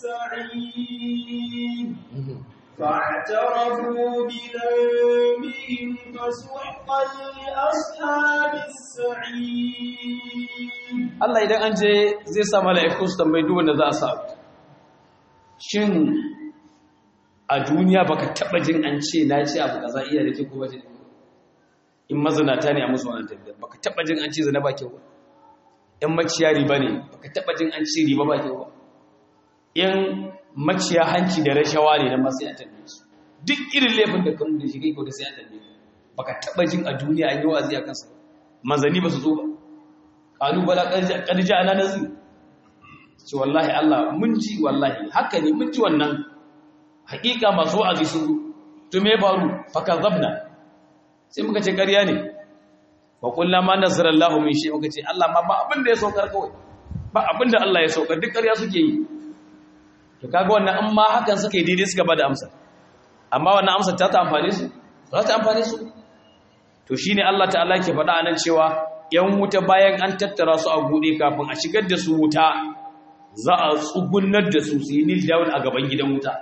السعير فاعترفوا بذنبهم فسحقا لأصحاب السعير Allah idan an je zai sa mala'iku su tambayi duk wanda za a sa shin a duniya baka taba jin an ce na ce abu kaza iya da ke ko bace in mazinata ne a musu wannan tabbiyar baka taba jin an ce zina ba kyau ba in maciya riba ne baka taba jin an ce riba ba kyau ba in maciya hanci da rashawa ne nan ma sai an tambaye su duk irin laifin da kan da shi kai ko da sai an tambaye baka taba jin a duniya an yi wa'azi a kansa manzani ba su zo ba qalu bala qad ja'ana nazir ce wallahi Allah mun ji wallahi haka ne mun ji wannan hakika masu wa'azi sun to me faru fakazabna sai muka ce ƙarya ne wa kullu ma nazarallahu min shay muka ce Allah ma ba abin da ya saukar kawai ba abin da Allah ya saukar duk ƙarya suke yi to kaga wannan in ma hakan suka yi daidai suka bada amsa amma wannan amsa ta ta amfane su za ta amfane su to shine Allah ta'ala ke faɗa anan cewa yan wuta bayan an tattara su a gude kafin a shigar da su wuta za a tsugunnar da su su yi nil down a gaban gidan wuta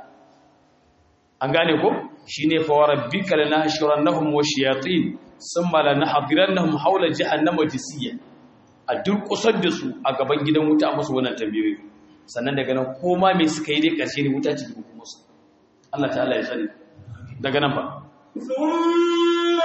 an gane ko shine fa warabbika lanahshurannahum washayatin thumma lanahdhirannahum hawla jahannama jisiya a durkusar da su a gaban gidan wuta a musu wannan tambayoyi sannan daga nan koma me suka yi dai karshe ne wuta ce da kuma su Allah ta'ala ya sani daga nan fa ثم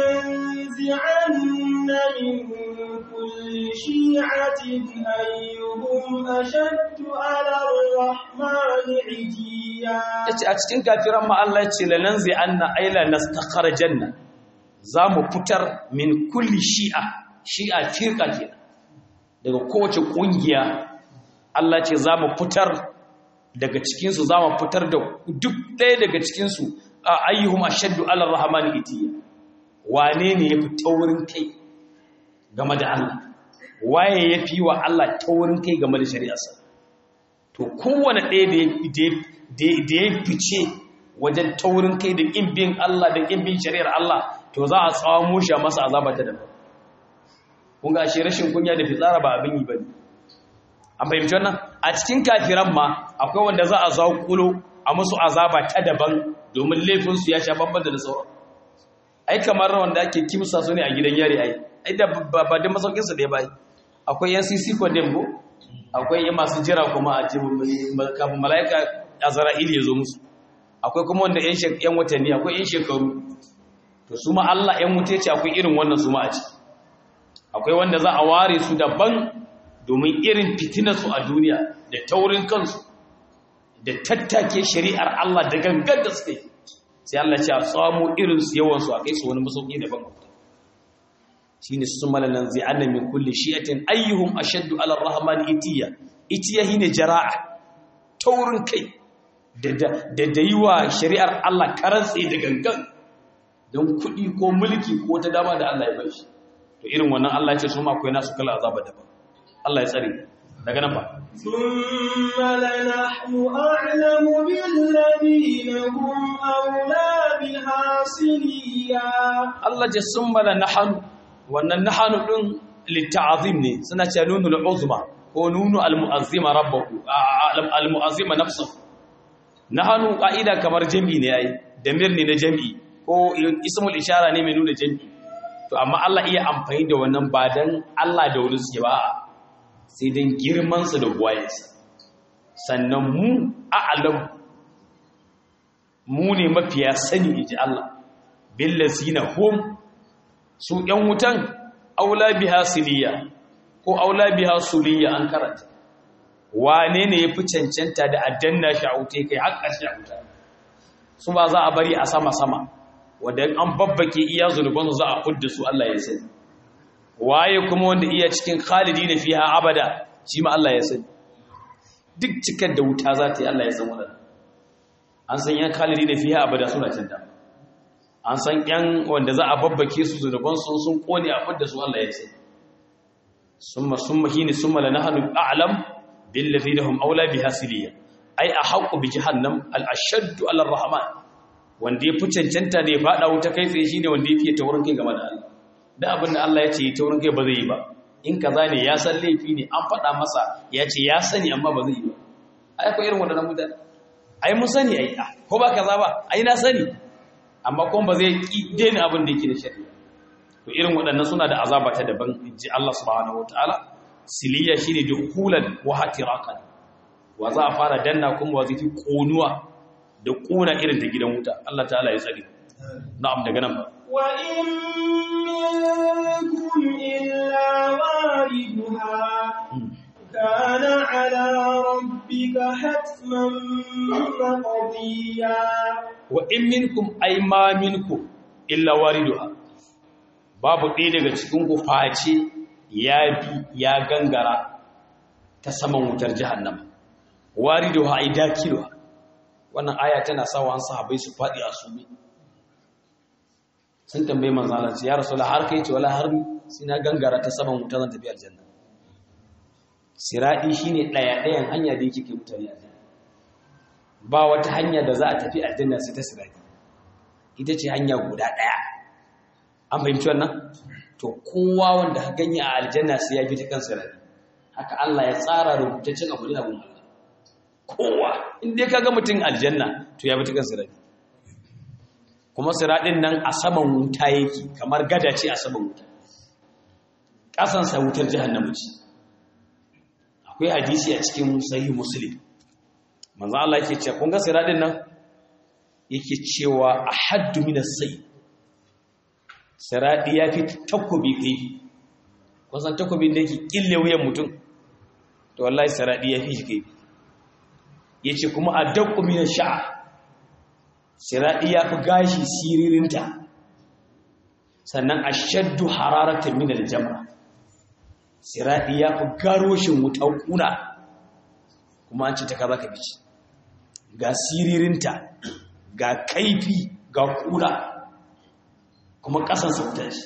لننزعن من كل شيعة أيهم أشد على الرحمن عتيا yace a cikin kafiran ma Allah ya ce lananzi anna aila nastakharajanna zamu fitar min kulli shi'a shi'a firqa kenan daga kowace kungiya Allah ce zamu fitar daga cikin su zamu fitar da duk ɗaya daga cikin su ayyuhum ashaddu ala rahmani itiya wane ne yafi taurin kai game da Allah waye yafi wa Allah taurin kai game da shari'arsa to kowane ɗaya da ya fice wajen taurin kai da ƙin bin Allah da ƙin bin shari'ar Allah to za a tsawon shi a masa azaba ta daban kun ga shi rashin kunya da fitsara ba abin yi ba ne an fahimci wannan a cikin kafiran ma akwai wanda za a zaƙulo a musu azaba ta daban domin laifinsu ya sha bambam da sauran ai kamar wanda ake kimsa su ne a gidan yari ai ai da ba da masaukinsa da ya bai akwai yan cc condemn ko akwai yan masu jira kuma a kafin mala'ika azra'il ya zo musu akwai kuma wanda yan watanni akwai yan shekaru to su ma Allah yan wuce ce akwai irin wannan su ma a ci akwai wanda za a ware su daban domin irin fitinarsu a duniya da taurin kansu da tattake shari'ar Allah da gangan da suka yi sai Allah ce a samu irin su yawan su a kai su wani masauki daban shine su malalan zai anna min kulli shi'atin ayyuhum ashaddu ala ar-rahman itiya itiya hine jara'a taurin kai da da da yiwa shari'ar Allah karantsi da gangan don kuɗi ko mulki ko ta dama da Allah ya bai shi to irin wannan Allah ya ce su ma akwai nasu kala azaba daban Allah ya tsare daga nan ba ثم لنحن أعلم بالذين هم أولى بها صليا Allah ce sun mala nahanu wannan nahanu din litta'azim ne suna ce nunul uzma ko nunu almu'azzima rabbahu almu'azzima nafsuhu nahanu qa'ida kamar jami'i ne yayi damir ne na jami'i ko ismul ishara ne mai nuna jami'i to amma Allah iya amfani da wannan ba dan Allah da wani suke ba sai dan girman sa da buwayensa sannan mu a'lam mu ne mafiya sani inji Allah billazina hum su ‘yan wutan aula biha siliya ko aula biha suliya an karanta wane ne ya fi cancanta da addanna shi a wuta kai har ƙarshe a wuta su ba za a bari a sama-sama wanda an babbake iya zunubansu za a kudda su Allah ya sani waye kuma wanda iya cikin khalidi na fiha abada shi ma Allah ya sani duk cikar da wuta za ta yi Allah ya san wadanda an san yan khalidi na fiha abada suna can da an san yan wanda za a babbake su zunubansu sun kone a kudda su Allah ya sani summa summa hini summa lanahnu a'lam bil ladina hum aula biha siliya ai a haƙo bi jahannam al-ashaddu ala rahman wanda ya fi cancanta da ya faɗa wuta kai tsaye shine wanda ya fiye taurin kai game da Allah da abin da Allah ya ce taurin kai ba zai yi ba in kaza ne ya san laifi ne an faɗa masa ya ce ya sani amma ba zai yi ba ai ko irin wadannan mutane ai mun sani ai ko ba kaza ba ai na sani amma kuma ba zai ki daina abin da yake da shari'a to irin waɗannan suna da azaba ta daban ji Allah subhanahu wataala siliya shine dukulan wa hatirakan wa za a fara danna kuma wa zai fi konuwa da kuna irin ta gidan wuta Allah ta'ala ya tsare na'am daga nan ba wa in minkum illa wariduha kana ala rabbika hatman maqdiya wa in minkum ay ma minkum illa wariduha babu ɗaya daga cikin ku face ya bi ya gangara ta saman wutar jahannama wariduha ay dakiluha wannan aya tana sawa an sahabbai su faɗi a su sun tambaye manzalar ya rasu har kai ce wala har sai na gangara ta saman wuta zan tafi aljanna siradi shine ɗaya ɗayan hanya da yake kai mutane aljanna ba wata hanya da za a tafi aljanna sai ta siradi ita ce hanya guda ɗaya an fahimci wannan to kowa wanda ka ganye a aljanna sai ya bi ta kan siradi haka Allah ya tsara rubutaccen abu ne abun Allah kowa inda ka ga mutum aljanna to ya bi ta kan siradi kuma siradin nan a saman wuta yake kamar gada ce a saman wuta ƙasansa wutar jahannamu ce akwai hadisi a cikin sahih muslim manzo Allah yake cewa kun ga siradin nan yake cewa ahaddu min as-sayy siradi yafi takobi kai kun san takobin da yake kille wuyan mutum to wallahi siradi yafi shi kai yace kuma adaqu min ash-sha'r siradi yafi gashi siririnta sannan ashaddu hararatan min al-jamra siradi yafi garoshin wutar kuna kuma an ce ta kaza ka bici ga siririnta ga kaifi ga kuna kuma kasan sauta ce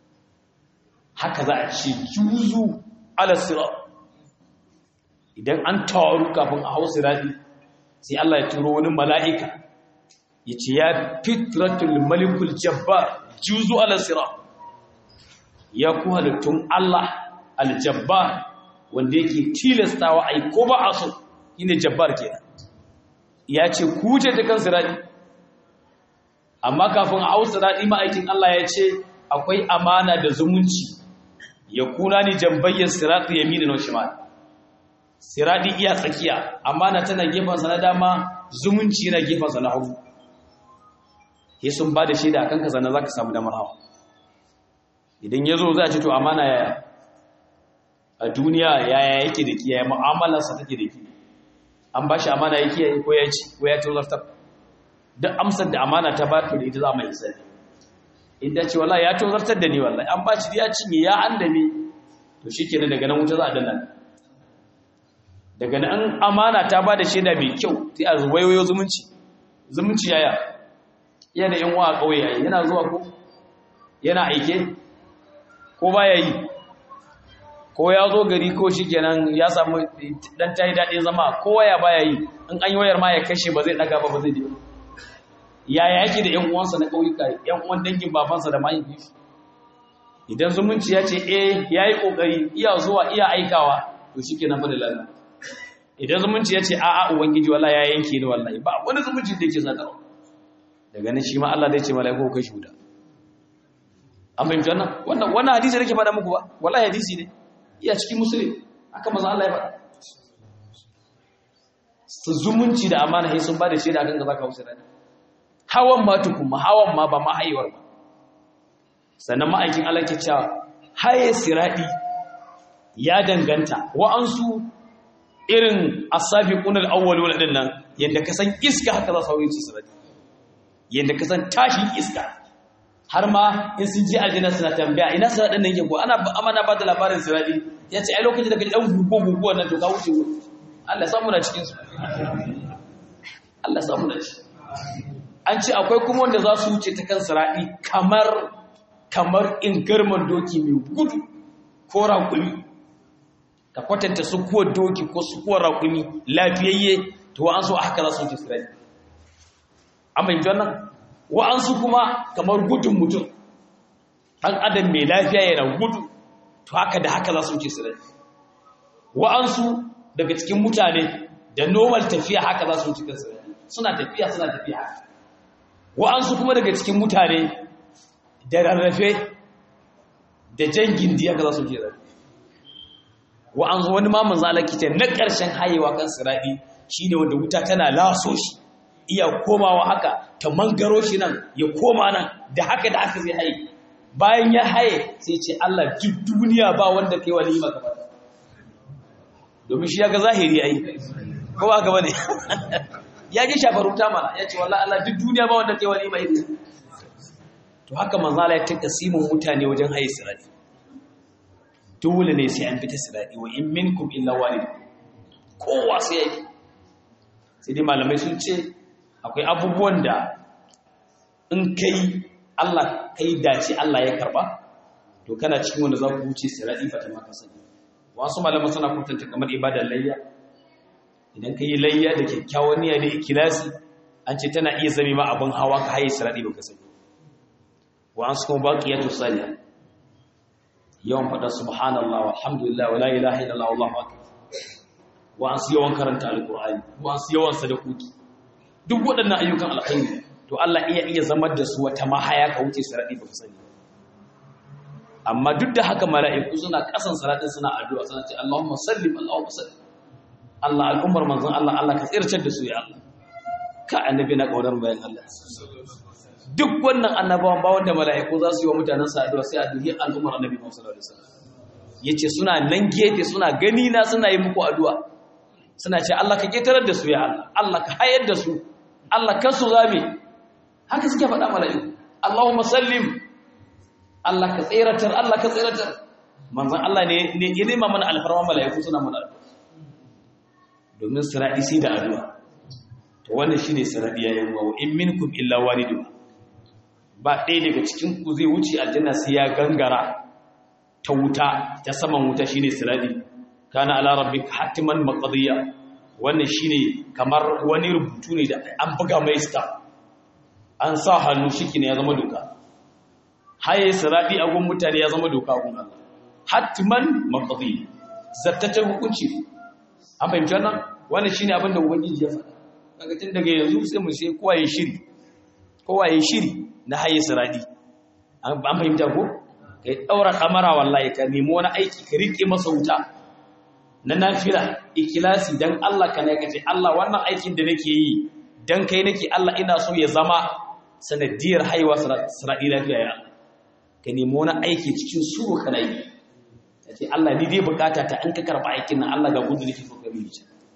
haka za a ce juzu ala sirat idan an taru kafin a hau sirati sai Allah ya turo wani mala'ika ya ce ya fitratul malikul jabbar juzu ala sirat ya ku halittun Allah aljabbar wanda yake tilastawa ai ko ba a so shine jabbar kenan ya ce ku ce ta kan sirati amma kafin a hau sirati ma'aikin Allah ya ce akwai amana da zumunci ya kuna ni jambayyar sirati yamina na shimal sirati iya tsakiya amana tana gefansa na dama zumunci yana gefansa na hagu ke sun ba da shaida akan kaza na zaka samu damar hawa idan ya zo za a ce to amana yaya a duniya yaya yake da kiyaye mu'amalarsa take da kiyaye an ba shi amana ya kiyaye ko ya ci ko ya tozartar duk amsar da amana ta ba to da ita za mu yi sani inda ce wallahi ya tozartar da ni wallahi an ba shi ya cinye ya andame to shikenan daga nan wuta za a danna daga nan amana ta ba da shaida mai kyau sai a wayoyo zumunci zumunci yaya iya da yan uwa a kauye yayi yana zuwa ko yana aike ko baya yi ko ya zo gari ko shi kenan ya samu dan tayi daɗin zama ko waya baya yi in an yi wayar ma ya kashe ba zai ɗaga ba ba zai je yaya yake da ƴan uwansa na ƙauyuka ƴan uwan dangin babansa da mahaifi idan zumunci ya ce eh yayi kokari iya zuwa iya aikawa to shikenan fa da lafiya idan zumunci ya ce a'a ubangiji wallahi ya yanke ni wallahi ba wani zumunci da yake zakarwa daga nan shi ma Allah zai ce mala'iku kai shi wuta an fahimci wannan wannan wannan hadisi da ke faɗa muku ba wallahi hadisi ne iya cikin musulmi aka maza Allah ya faɗa su zumunci da amana sai sun bada shaida akan gaba ka wuce rani hawan ma tukuma hawan ma ba ma haihuwar ba sannan ma'aikin Allah ke cewa haye siradi ya danganta wa'ansu irin asabiqun al-awwalun din nan yanda ka san iska haka za su wuce sirati yanda ka san tashin iska har ma in sun je aljanna suna tambaya ina siratin nan yake ko ana amana ba da labarin sirati ya ce ai lokacin da kaji dan gugu gugu nan to ka wuce Allah ya samu na cikin su Allah ya samu na cikin an ce akwai kuma wanda za su wuce ta kan siraɗi kamar kamar in garman doki mai gudu ko raƙumi ka kwatanta sukuwar doki ko sukuwar raƙumi lafiyayye to wa'ansu a haka za su wuce siraɗi an bai wannan wa'ansu kuma kamar gudun mutum ɗan adam mai lafiya yana gudu to haka da haka za su wuce siraɗi wa'ansu daga cikin mutane da normal tafiya haka za su wuce kan siraɗi suna tafiya suna tafiya haka wa'ansu kuma daga cikin mutane da rarrafe da jan gindiya ga za su jera wa'ansu wani mamun zalaki ce na ƙarshen hayewa kan siraɗi shi ne wanda wuta tana laso shi iya komawa haka ta mangaro shi nan ya koma nan da haka da haka zai haye bayan ya haye sai ce Allah duk duniya ba wanda kai wa lima gaba domin shi ya ga zahiri ai ko ba gaba ne ya ji shafar wuta mana ya ce wallah Allah duk duniya ba wanda kai wani mai to haka manzala ya taka simun mutane wajen haye sirati dole ne sai an fita sirati wa in minkum illa walid kowa sai yake sai dai malamai sun ce akwai abubuwan da in kai Allah kai dace Allah ya karba to kana cikin wanda za ku wuce sirati fata maka sani wasu malamai suna kwatanta kamar ibadar layya idan ka yi layya da kyakkyawan niyya da ikilasi an ce tana iya zame ma abin hawa ka haye siradi baka sani wa an kuma baqiyatu salih yawan fada subhanallah walhamdulillah wala ilaha illallah wallahu akbar wa an yawan karanta alqur'ani wa an yawan sadakoki duk waɗannan ayyukan alkhairi to Allah iya iya zamar da su wata mahaya ka wuce siradi baka sani amma duk da haka mala'iku suna kasan siradin suna addu'a suna ce Allahumma sallim Allahumma sallim Allah al'ummar manzon Allah Allah ka tsircar da su ya Allah ka annabi na kaunar bayan Allah duk wannan annabawan ba wanda mala'iku za su yi wa mutanen sa addu'a sai addu'a al'ummar annabi Muhammad sallallahu alaihi wasallam yace suna nan gefe suna gani na suna yi muku addu'a suna ce Allah ka ketarar da su ya Allah Allah ka hayar da su Allah kan su zame haka suke faɗa mala'iku Allahumma sallim Allah ka tsiratar Allah ka tsiratar manzon Allah ne ne ya nema mana alfarma mala'iku suna mana addu'a domin siradi sai da addu'a to wannan shine siradi yayin wa in minkum illa walidu ba ɗaya daga cikin ku zai wuce aljanna sai ya gangara ta wuta ta saman wuta shine siradi kana ala rabbika hatiman maqdiya wannan shine kamar wani rubutu ne da an buga mai star an sa hannu shiki ne ya zama doka haye siradi a gun mutane ya zama doka gun Allah hatiman maqdiya zattacen hukunci an fahimci wannan wannan shine abin da ubangiji ya faɗa kaga tun daga yanzu sai mu sai kowa ya shiri kowa ya shiri na haye siradi an fahimta ko kai daura kamara wallahi ka nemi wani aiki ka rike masa wuta na nafila ikilasi dan Allah ka ne kace Allah wannan aikin da nake yi dan kai nake Allah ina so ya zama sanadiyar haihuwa siradi lafiya ya ka nemi wani aiki cikin su kana yi kace Allah ni dai bukata ta in ka karba aikin nan Allah ga gudu nake so ka bi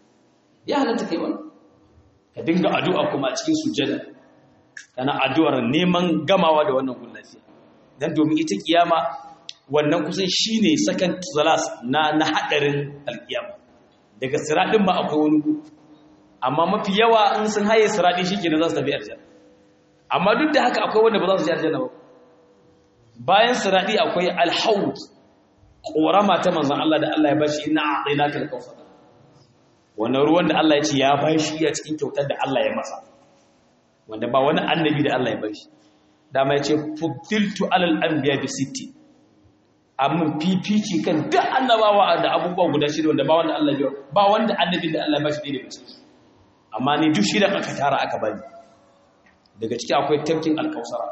ya halatta kai wannan ka dinga addu'a kuma a cikin sujjada kana addu'ar neman gamawa da wannan gun lafiya dan domin ita kiyama wannan kusan shine second to the last na na hadarin alkiyama daga siradin ba akwai wani gu amma mafi yawa in sun haye siradi shikenan za su tafi aljanna amma duk da haka akwai wanda ba za su je aljanna ba bayan siradi akwai alhawd korama ta manzon Allah da Allah ya bashi inna a'tainaka al-kawthar wannan ruwan da Allah ya ce ya bashi a cikin kyautar da Allah ya masa wanda ba wani annabi da Allah ya bashi dama ya ce fuddiltu alal anbiya bi sitti amma fifici kan duk annabawa da abubuwa guda shida wanda ba wanda Allah ya ba wanda annabi da Allah ya bashi da bace amma ni duk shida aka tara aka bani daga ciki akwai tafkin alkausara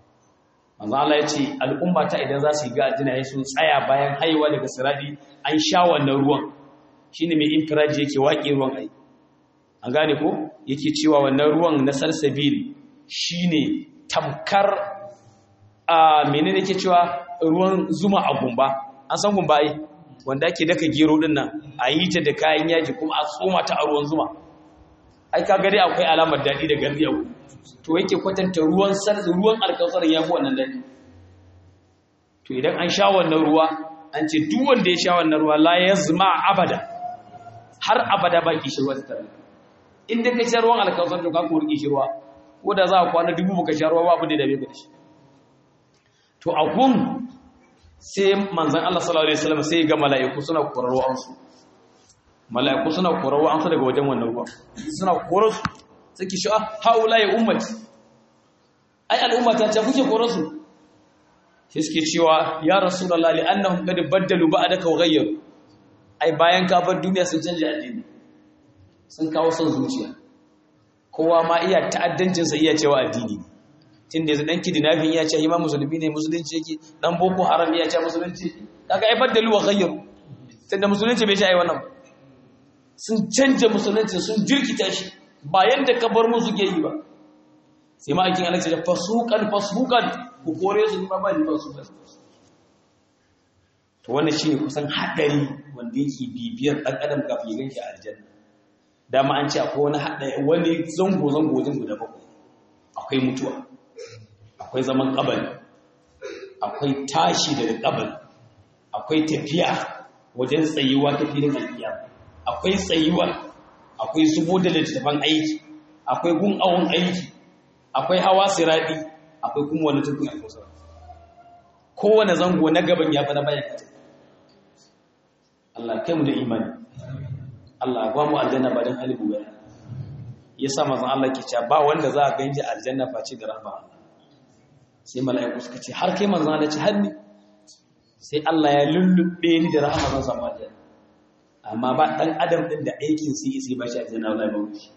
manzo Allah ya ce al'umma ta idan za su yi ga aljanna sun tsaya bayan haihuwa daga siradi an sha wannan ruwan shine mai infiraji yake waƙe ruwan ai an gane ko yake cewa wannan ruwan na salsabil shine tamkar a menene yake cewa ruwan zuma a gumba an san gumba ai wanda ake daka gero din nan a yi ta da kayan yaji kuma a tsoma ta a ruwan zuma ai ka gari akwai alamar daɗi da gardi a to yake kwatanta ruwan ruwan alkawsar ya fi wannan daɗi to idan an sha wannan ruwa an ce duk wanda ya sha wannan ruwa la ya zama abada har abada ba kishirwa ta tare inda ka sha ruwan alkawsar to ka kori kishirwa ko da za a kwana dubu baka sha ruwa babu da dabe ka shi to a gun sai manzan Allah sallallahu alaihi wasallam sai ga mala'iku suna korar ruwansu mala'iku suna korar ruwansu daga wajen wannan ruwa suna korar su suke shi haula ya ummati ai al'ummata ta kuke korar su sai suke cewa ya rasulullah li annahum qad baddalu ba'daka wa ghayyaru ai bayan ka bar duniya sun canja addini sun kawo son zuciya kowa ma iya ta'addancin sa iya cewa addini tun da yanzu dan kidnapping ya ce imam musulmi ne musulunci yake dan boko haram ya ce musulunci kaga ai baddalu wa ghayyaru tunda musulunci bai shi ai wannan sun canja musulunci sun jirkita shi ba yanda ka bar mu suke yi ba sai ma aikin Allah ya fasukan fasukan ku kore su ba ba ni fasukan to wannan shine kusan hadari wanda yake bibiyar dan adam kafin ya ganshi a aljanna dama an ce akwai wani hadari wani zango zango zango da bakwai akwai mutuwa akwai zaman kabari akwai tashi daga kabari akwai tafiya wajen tsayuwa ta filin alkiyama akwai tsayuwa akwai zubo da littattafan aiki akwai gun awon aiki akwai hawa siradi akwai kuma wani tukun alkusa kowane zango na gaban ya fada bayan kata Allah kai mu da imani Allah ba mu aljanna ba don halibu bayan ya sa mazan Allah ke cewa ba wanda za a ganji aljanna face da rahama Allah sai mala'iku suka ce har kai manzan Allah ce har ni sai Allah ya lullube ni da rahama zan samu aljanna amma ba dan adam din da aikin sai sai ba shi aljanna wallahi ba wuce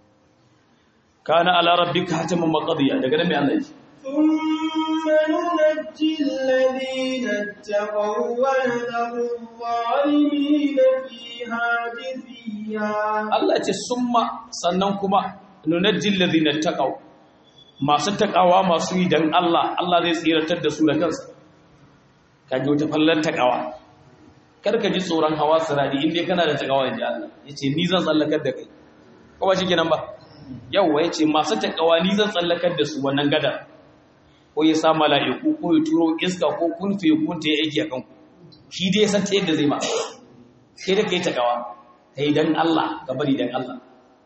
kana ala rabbika hataman maqdiya daga nan mai Allah yake ثم ننجي الذين اتقوا ونذر الظالمين فيها جثيا Allah ce summa sannan kuma nunajjil ladina taqaw masu takawa masu yi dan Allah Allah zai tsiratar da su da kansa kaje wata fallar takawa karka ji tsoron hawa sirari inda kana da takawa inda Allah yace ni zan tsallakar da kai ko ba shikenan ba yawa yace masu takawa ni zan tsallakar da su wannan gada ko ya sa mala'iku ko ya turo iska ko kun fi kun ta yake akan ku shi dai san ta yadda zai ma sai da kai takawa kai dan Allah ka bari dan Allah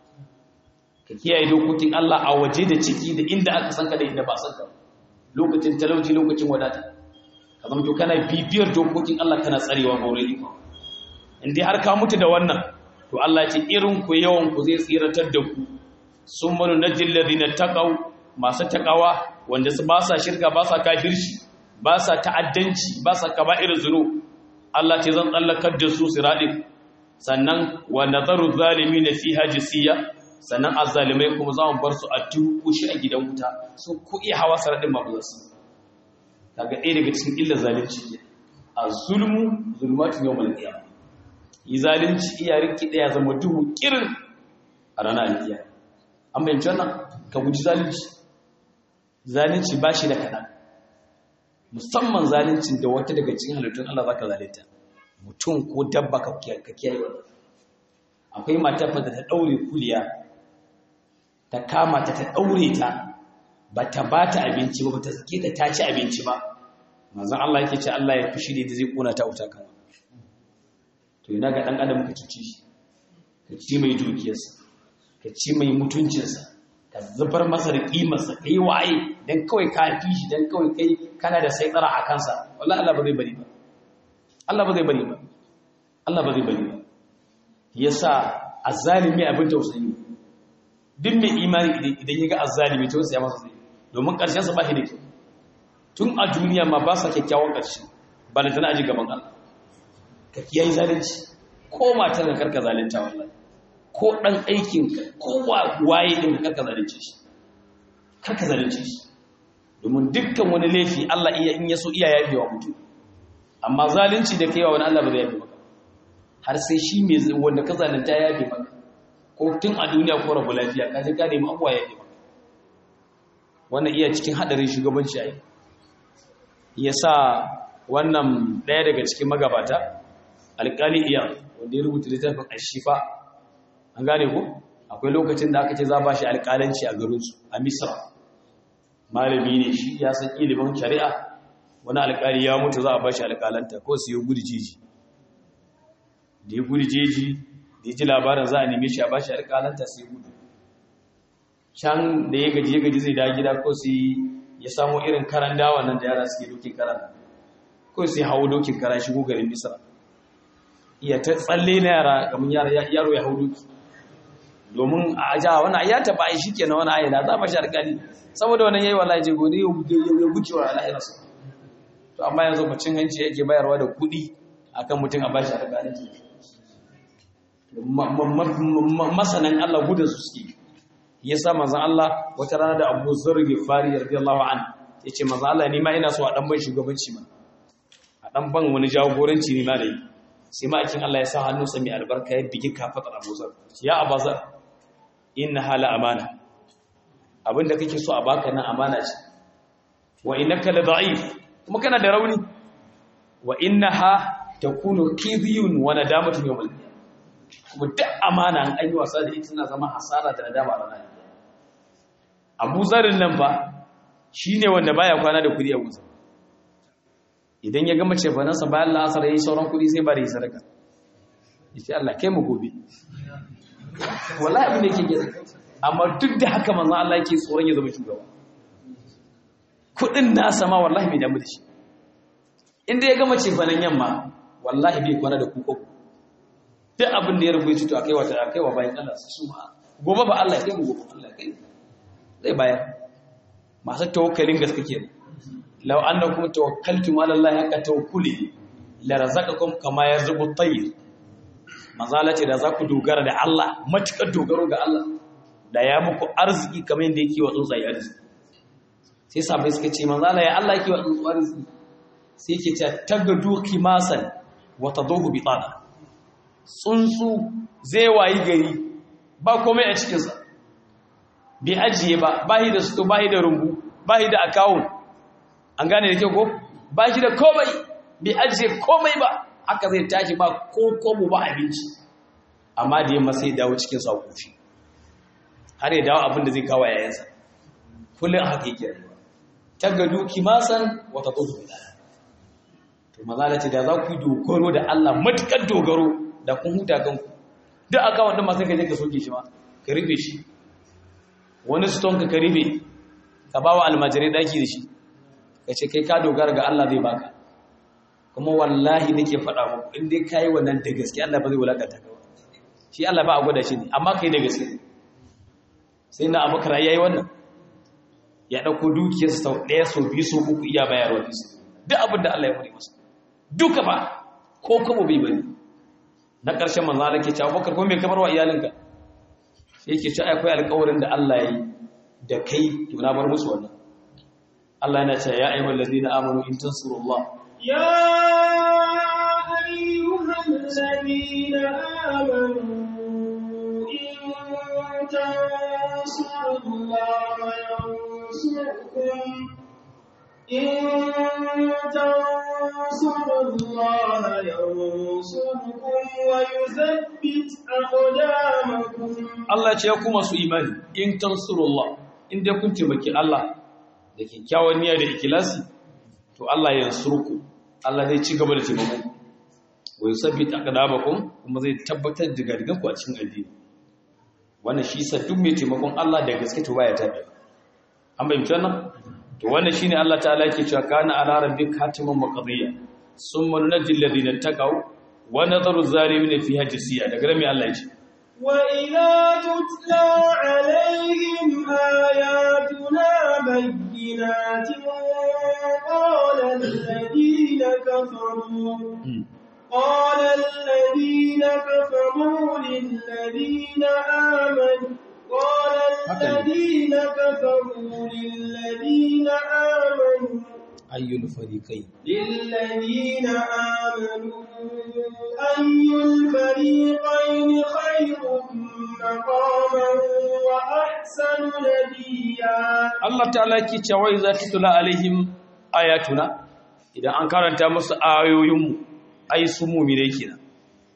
ka kiyaye dokokin Allah a waje da ciki da inda aka san ka da inda ba san ka lokacin talauci lokacin wadata ka zama to kana bibiyar dokokin Allah kana tsarewa gore iko in dai har ka mutu da wannan to Allah ce irin ku yawan ku zai tsiratar da ku sun manu najil ladina taqaw masu takawa wanda su ba sa shirka ba sa kafirci ba sa ta'addanci ba sa kaba'ir zuru Allah ce zan tsallakar da su siradin sannan wa nazaru zalimin fiha jisiya sannan azzalimai kuma za mu bar su a tukushi a gidan wuta su ku iya hawa saradin mabulansu kaga ɗaya daga cikin illar zalunci ke a zulmu zulmatin yau malkiya yi zalunci iya riki ɗaya zama duhu kirin a ranar alkiya an bayanci wannan ka guji zalunci zalunci ba shi da kaɗan musamman zaluncin da wata daga cikin halittun Allah za ka zalunta mutum ko dabba ka kiyaye wannan akwai matar da ta ɗaure kuliya ta kama ta ta ɗaure ta ba ta ba ta abinci ba ba ta sake ta ta ci abinci ba manzon Allah yake ce Allah ya fushi da zai kona ta wuta kan to ina ga dan adam ka ci shi ka ci mai dukiyarsa ka ci mai mutuncinsa ka zubar masa da kimarsa kai waye dan kawai ka fi shi dan kawai kai kana da saitsara a kansa wallahi Allah ba zai bari ba Allah ba zai bari ba Allah ba zai bari ba yasa azzalimi abin tausayi duk mai imani idan ya ga azzalimi to sai ya masa zai domin ƙarshen sa ba shi da kyau tun a duniya ma ba sa kyakkyawan ƙarshe ba da tana aji gaban Allah ka kiyaye zalunci ko matar ka karka zalunta wallahi ko dan aikin ka ko waye din ka karka zalunce shi karka zalunce shi domin dukkan wani laifi Allah iya in yaso iya yafi wa mutum amma zalunci da kaiwa wani Allah ba zai yafi maka har sai shi mai wanda ka zalunta ya yafi maka ko tun a duniya ko rabu lafiya ka je ka nemi abuwa ya yafi maka wannan iya cikin hadarin shugabanci ai ya sa wannan ɗaya daga cikin magabata alƙali iya wanda ya rubuta littafin ashifa an gane ku akwai lokacin da aka ce za ba shi alƙalanci a garinsu a misra malami ne shi ya san ilimin shari'a wani alƙali ya mutu za a ba shi alƙalanta ko su yi gudu jeji da ya gudu jeji da ya ji labarin za a neme shi a ba shi alƙalanta sai gudu can da ya gaji ya gaji zai da gida ko su ya samu irin karan dawa nan da yara suke dokin karan ko sai hawo dokin kara shigo garin misra iya ta tsalle na yara kamar yaro ya hau doki domin a ja wani ya taba ai shikenan wani ayyana za ba shi alƙali saboda wannan yayi wallahi je gode ya gucewa Allah ya rasu to amma yanzu mucin hanci yake bayarwa da kuɗi akan mutum a bashi alƙali masanan Allah gudun su suke yasa manzon Allah wata rana da Abu Zar Ghifari radiyallahu anhu yace manzon Allah ni ma ina so a dan ban shugabanci ma a dan ban wani jagoranci ne ma da yi sai ma'aikin Allah ya sa hannunsa mai albarka ya bigi kafatar Abu Zar ya Abu Zar inna hala amana abinda kake so a baka nan amana ce wa innaka la da'if kuma kana da rauni wa innaha takunu kidhiyun wa nadamatun yawmal kuma duk amana an yi wasa da ita na zama hasara da nadama ranar Abu Zarin nan fa shine wanda baya kwana da kudi a Abu idan ya gama cefanansa bayan la'asar ya yi sauran kudi sai bari sadaka yace Allah kai mu gobe wallahi abin da yake gida amma duk da haka manzon Allah yake tsoron ya zama shugaba kudin nasa ma wallahi bai damu da shi inda ya gama cefanan yamma wallahi bai kwana da kuka duk abin da ya rubuta to akai wata akai wa bayan Allah su ma gobe ba Allah kai mu gobe Allah kai zai bayar masu tawakkalin gaske kenan law annakum tawakkaltum ala Allah haqqa tawakkuli la razaqakum kama yarzuqu at-tayr mazala ce da za ku dogara da Allah matukar dogaro ga Allah da ya muku arziki kamar yadda yake wa tsuntsaye arziki sai sabai suka ce mazala ya Allah yake wa tsuntsaye arziki sai yake ce tagadu kimasan wa tadahu bitana tsuntsu zai wayi gari ba komai a cikinsa bai ajiye ba bahi da su bahi da rumbu bahi da akawun an gane da kyau ko bahi da komai bai ajiye komai ba haka zai tashi ba ko komo ba abinci amma da yamma sai dawo cikin sakofi har ya dawo abin da zai kawo yayansa kullum haka yake rayuwa tagadu kimasan wata tsohu da to mazalati da za ku yi dogaro da Allah matukar dogaro da kun huta kanku duk akawun din masu kaje ka soke shi ma ka rufe shi wani stone ka ka rufe ka ba wa almajirai daki da shi ka ce kai ka dogara ga Allah zai baka kuma wallahi nake faɗa muku in dai kai wannan da gaske Allah ba zai wulakanta ka shi Allah ba a gwada shi ne amma kai da gaske sai na abubakar yayi wannan ya dauko dukiyarsa sau ɗaya sau biyu sau uku iya bayarwa bisa duk abin da Allah ya fari masa duka ba ko kuma bai bane na ƙarshen manzo Allah ke cewa abubakar ko me kamar wa iyalinka sai yake cewa akwai alƙawarin da Allah ya yi da kai to na bar musu wannan Allah yana cewa ya ayyuhal ladina amanu in tansurullah يا أيها الذين آمنوا إن تنصروا الله ينصركم إن تنصروا الله ينصركم ويثبت أقدامكم Allah ce ya kuma su imani in tansurullah in dai kun taimaki Allah da kyakkyawan niyya da ikilasi to Allah ya yansurku Allah zai ci gaba da taimako wa yusabbit aqdamakum kuma zai tabbatar da gargan ku a cikin addini wannan shi sa duk mai taimakon Allah da gaske to baya tabi an bayyana wannan to wannan shine Allah ta'ala yake cewa kana ala rabbika hatiman maqdiya summa nunjil ladina taqaw wa nadharu zalimin fiha jisiya daga nan mai Allah ya ce وإذا تتلى عليهم آياتنا بينات قال الذين كفروا قال الذين كفروا للذين آمنوا قال الذين كفروا للذين آمنوا ayyul fariqain للذين آمنوا أي الفريقين خير مقاما وأحسن نديا Allah ta'ala yake cewa za ta tula alaihim ayatuna idan an karanta musu ayoyinmu ai su mu'mine kenan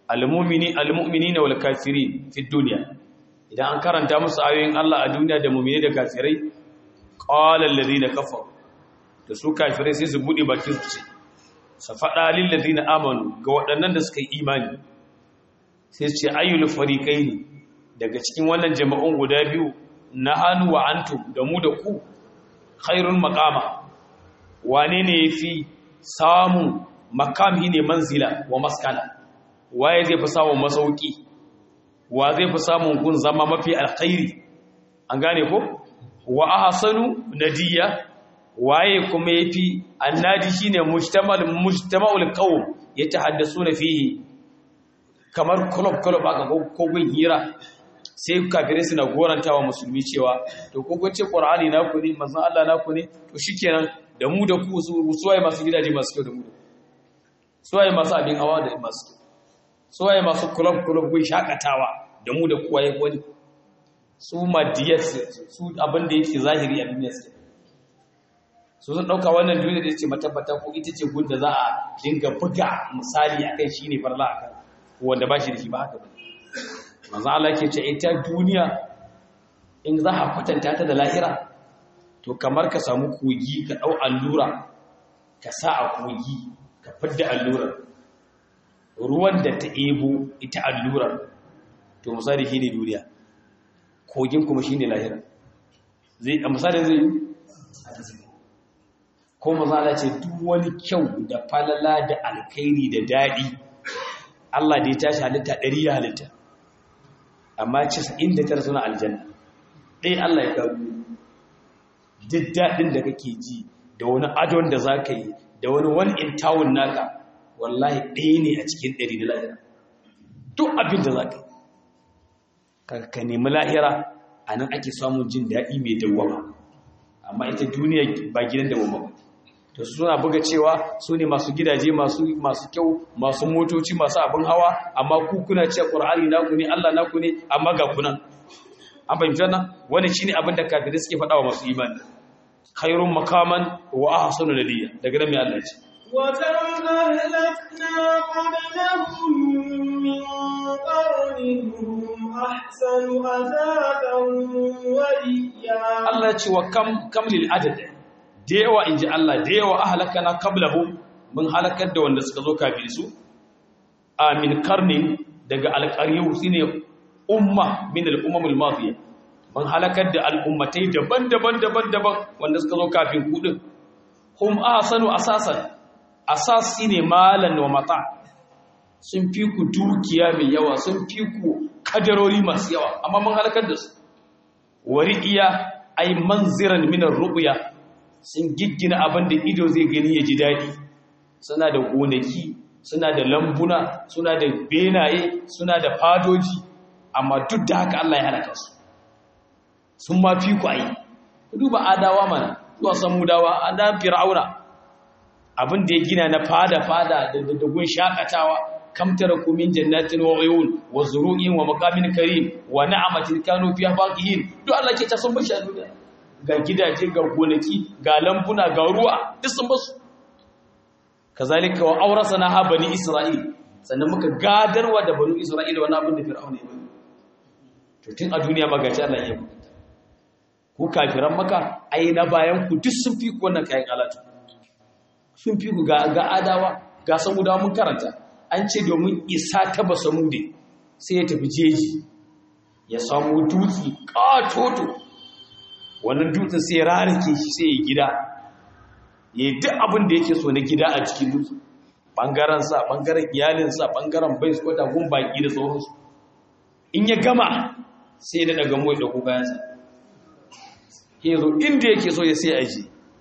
al-mu'mini al-mu'minina wal kafirin fi dunya idan an karanta musu ayoyin Allah a duniya da mu'mini da kafirai qala alladhina kafaru da su kafirai sai su bude bakin su ce sa fada lil ladina amanu ga waɗannan da suka yi imani sai su ce ayyul fariqaini daga cikin wannan jama'un guda biyu nahanu wa antum da mu da ku khairul maqama wane ne yafi samun makami ne manzila wa maskana waye zai fi samun masauki wa zai fi samun gun zama mafi alkhairi an gane ko wa ahsanu nadiya waye kuma yafi annadi shine mujtamal mujtama'ul qawm yatahaddasuna fihi kamar club club aka ko gun hira sai kafirai suna gorantawa musulmi cewa to ko kun ce qur'ani naku ne manzon Allah naku ne to shikenan da mu da ku suwaye masu gidaje masu kyau da mu suwaye masu abin hawa da masu suwaye masu club club gun shakatawa da mu da kuwa ya wani su madiyar su abin da yake zahiri a duniya su su sun ɗauka wannan duniya da ce matabbata ko ita ce gun da za a dinga buga misali a kai shi ne farla a kan wanda ba shi da shi ba haka ba manzan Allah ke ce ita duniya in za a kwatanta ta da lahira to kamar ka samu kogi ka ɗau allura ka sa a kogi ka fidda allurar ruwan da ta ebo ita allurar to misali shi ne duniya kogin kuma shi ne lahira zai a misali zai yi ko mazala ce duk wani kyau da falala da alkairi da daɗi Allah da ya tashi halitta ɗari ya halitta amma casa'in da tara suna aljanna ɗaya Allah ya kawo duk daɗin da kake ji da wani adon da za ka yi da wani wani in tawun naka wallahi ɗaya ne a cikin ɗari da lahira duk abin da za ka yi ka nemi lahira a nan ake samun jin daɗi mai dawama amma ita duniya ba gidan dawama ba to su suna buga cewa su ne masu gidaje masu kyau masu motoci masu abin hawa amma ku kuna ce ƙur'ani naku ne Allah naku ne amma ga kunan an fahimtar nan wani shine abin da kafirai suke faɗa wa masu imani khairun makaman wa ahsanu nadiya daga nan mai Allah ce وكم أهلكنا قبلهم من قرن هم أحسن أثاثا ورئيا Allah ya ce wa kam kam lil adad da yawa inji Allah da yawa ahlakana qablahum mun halakar da wanda suka zo kafin su amin karnin daga alqariyu shine umma min al-umamul madiya mun halakar da al'ummatai daban-daban daban-daban wanda suka zo kafin ku din hum ahsanu asasan asas shine malan wa mata sun fi ku dukiya mai yawa sun fi ku kadarori masu yawa amma mun halakar da su wari'iya ay manziran min ar-ru'ya sun giggina abin da ido zai gani ya ji dadi suna da gonaki suna da lambuna suna da benaye suna da fadoji amma duk da haka Allah ya halaka su sun ma fi ku ayi duba adawa mana zuwa samudawa adan fir'auna abin da ya gina na fada-fada da gun shakatawa kamtara kumin jannatin wa uyun wa zuru'in wa maqamin karim wa na'amatin kanu fiha baqihin duk Allah ke ta sun bashi a duniya ga gidaje ga gonaki ga lambuna ga ruwa duk sun basu kazalika wa awrasana ha bani isra'il sannan muka gadarwa da bani isra'il wannan abin da fir'auna ya bani to tun a duniya magaci Allah ya yi ku kafiran maka ai na bayan ku duk sun fi ku wannan kayan alatu sun fi ku ga adawa ga samudawa mun karanta an ce domin isa ta ba samude sai ya tafi jeji ya samu dutse katoto wannan dutsen sai ya rarrake shi sai ya gida ya yi duk abin da yake so na gida a cikin dutse ɓangaren sa ɓangaren iyalinsa ɓangaren bai su kwata gun baƙi da sauransu in ya gama sai ya daga mu ya ɗauko bayansa ya zo inda yake so ya sai aji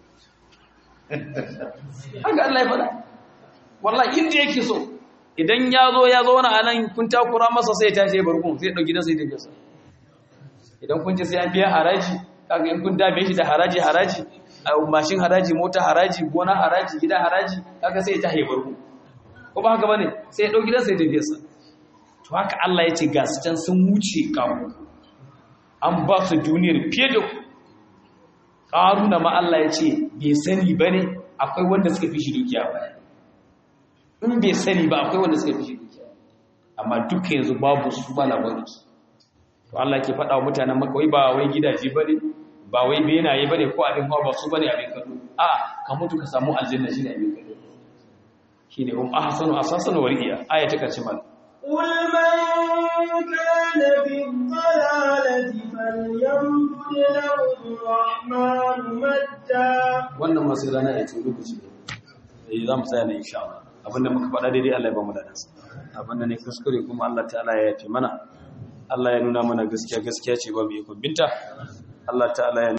haka Allah ya faɗa wallahi inda yake so idan ya zo ya zo na anan kun takura masa sai ya tashi ya barkun sai ya ɗauki nasa ya tafi sa idan kun ce sai an biya haraji kaga in kun dame shi da haraji haraji mashin haraji mota haraji gona haraji gida haraji kaga sai ya tashi ya barkun ko ba haka bane sai ya ɗauki nasa ya tafi sa to haka Allah ya ce ga su can sun wuce kamu an ba su duniyar fiye da ku ƙaruna ma Allah ya ce bai sani ba ne akwai wanda suka fi shi dukiya ba in bai sani ba akwai wanda suka fi shi dukiya amma duka yanzu babu su ba labarin su to Allah ke faɗa wa mutanen maka wai ba wai gidaje bane ba wai benaye bane ko abin hawa ba su bane abin kallo a ka mutu ka samu aljanna shine abin kallo shine hum ahsanu asasan wa riya aya ta karshe mal قل من كان في الضلالة فليمدد له الرحمن مدا wannan masu rana ya ce lokaci eh za mu tsaya ne insha Allah abinda muka faɗa daidai Allah ya ba mu dadan sa abinda ne kuskure kuma Allah ta'ala ya yafe mana Allah ya nuna mana gaskiya gaskiya ce babu ikon binta Allah ta'ala ya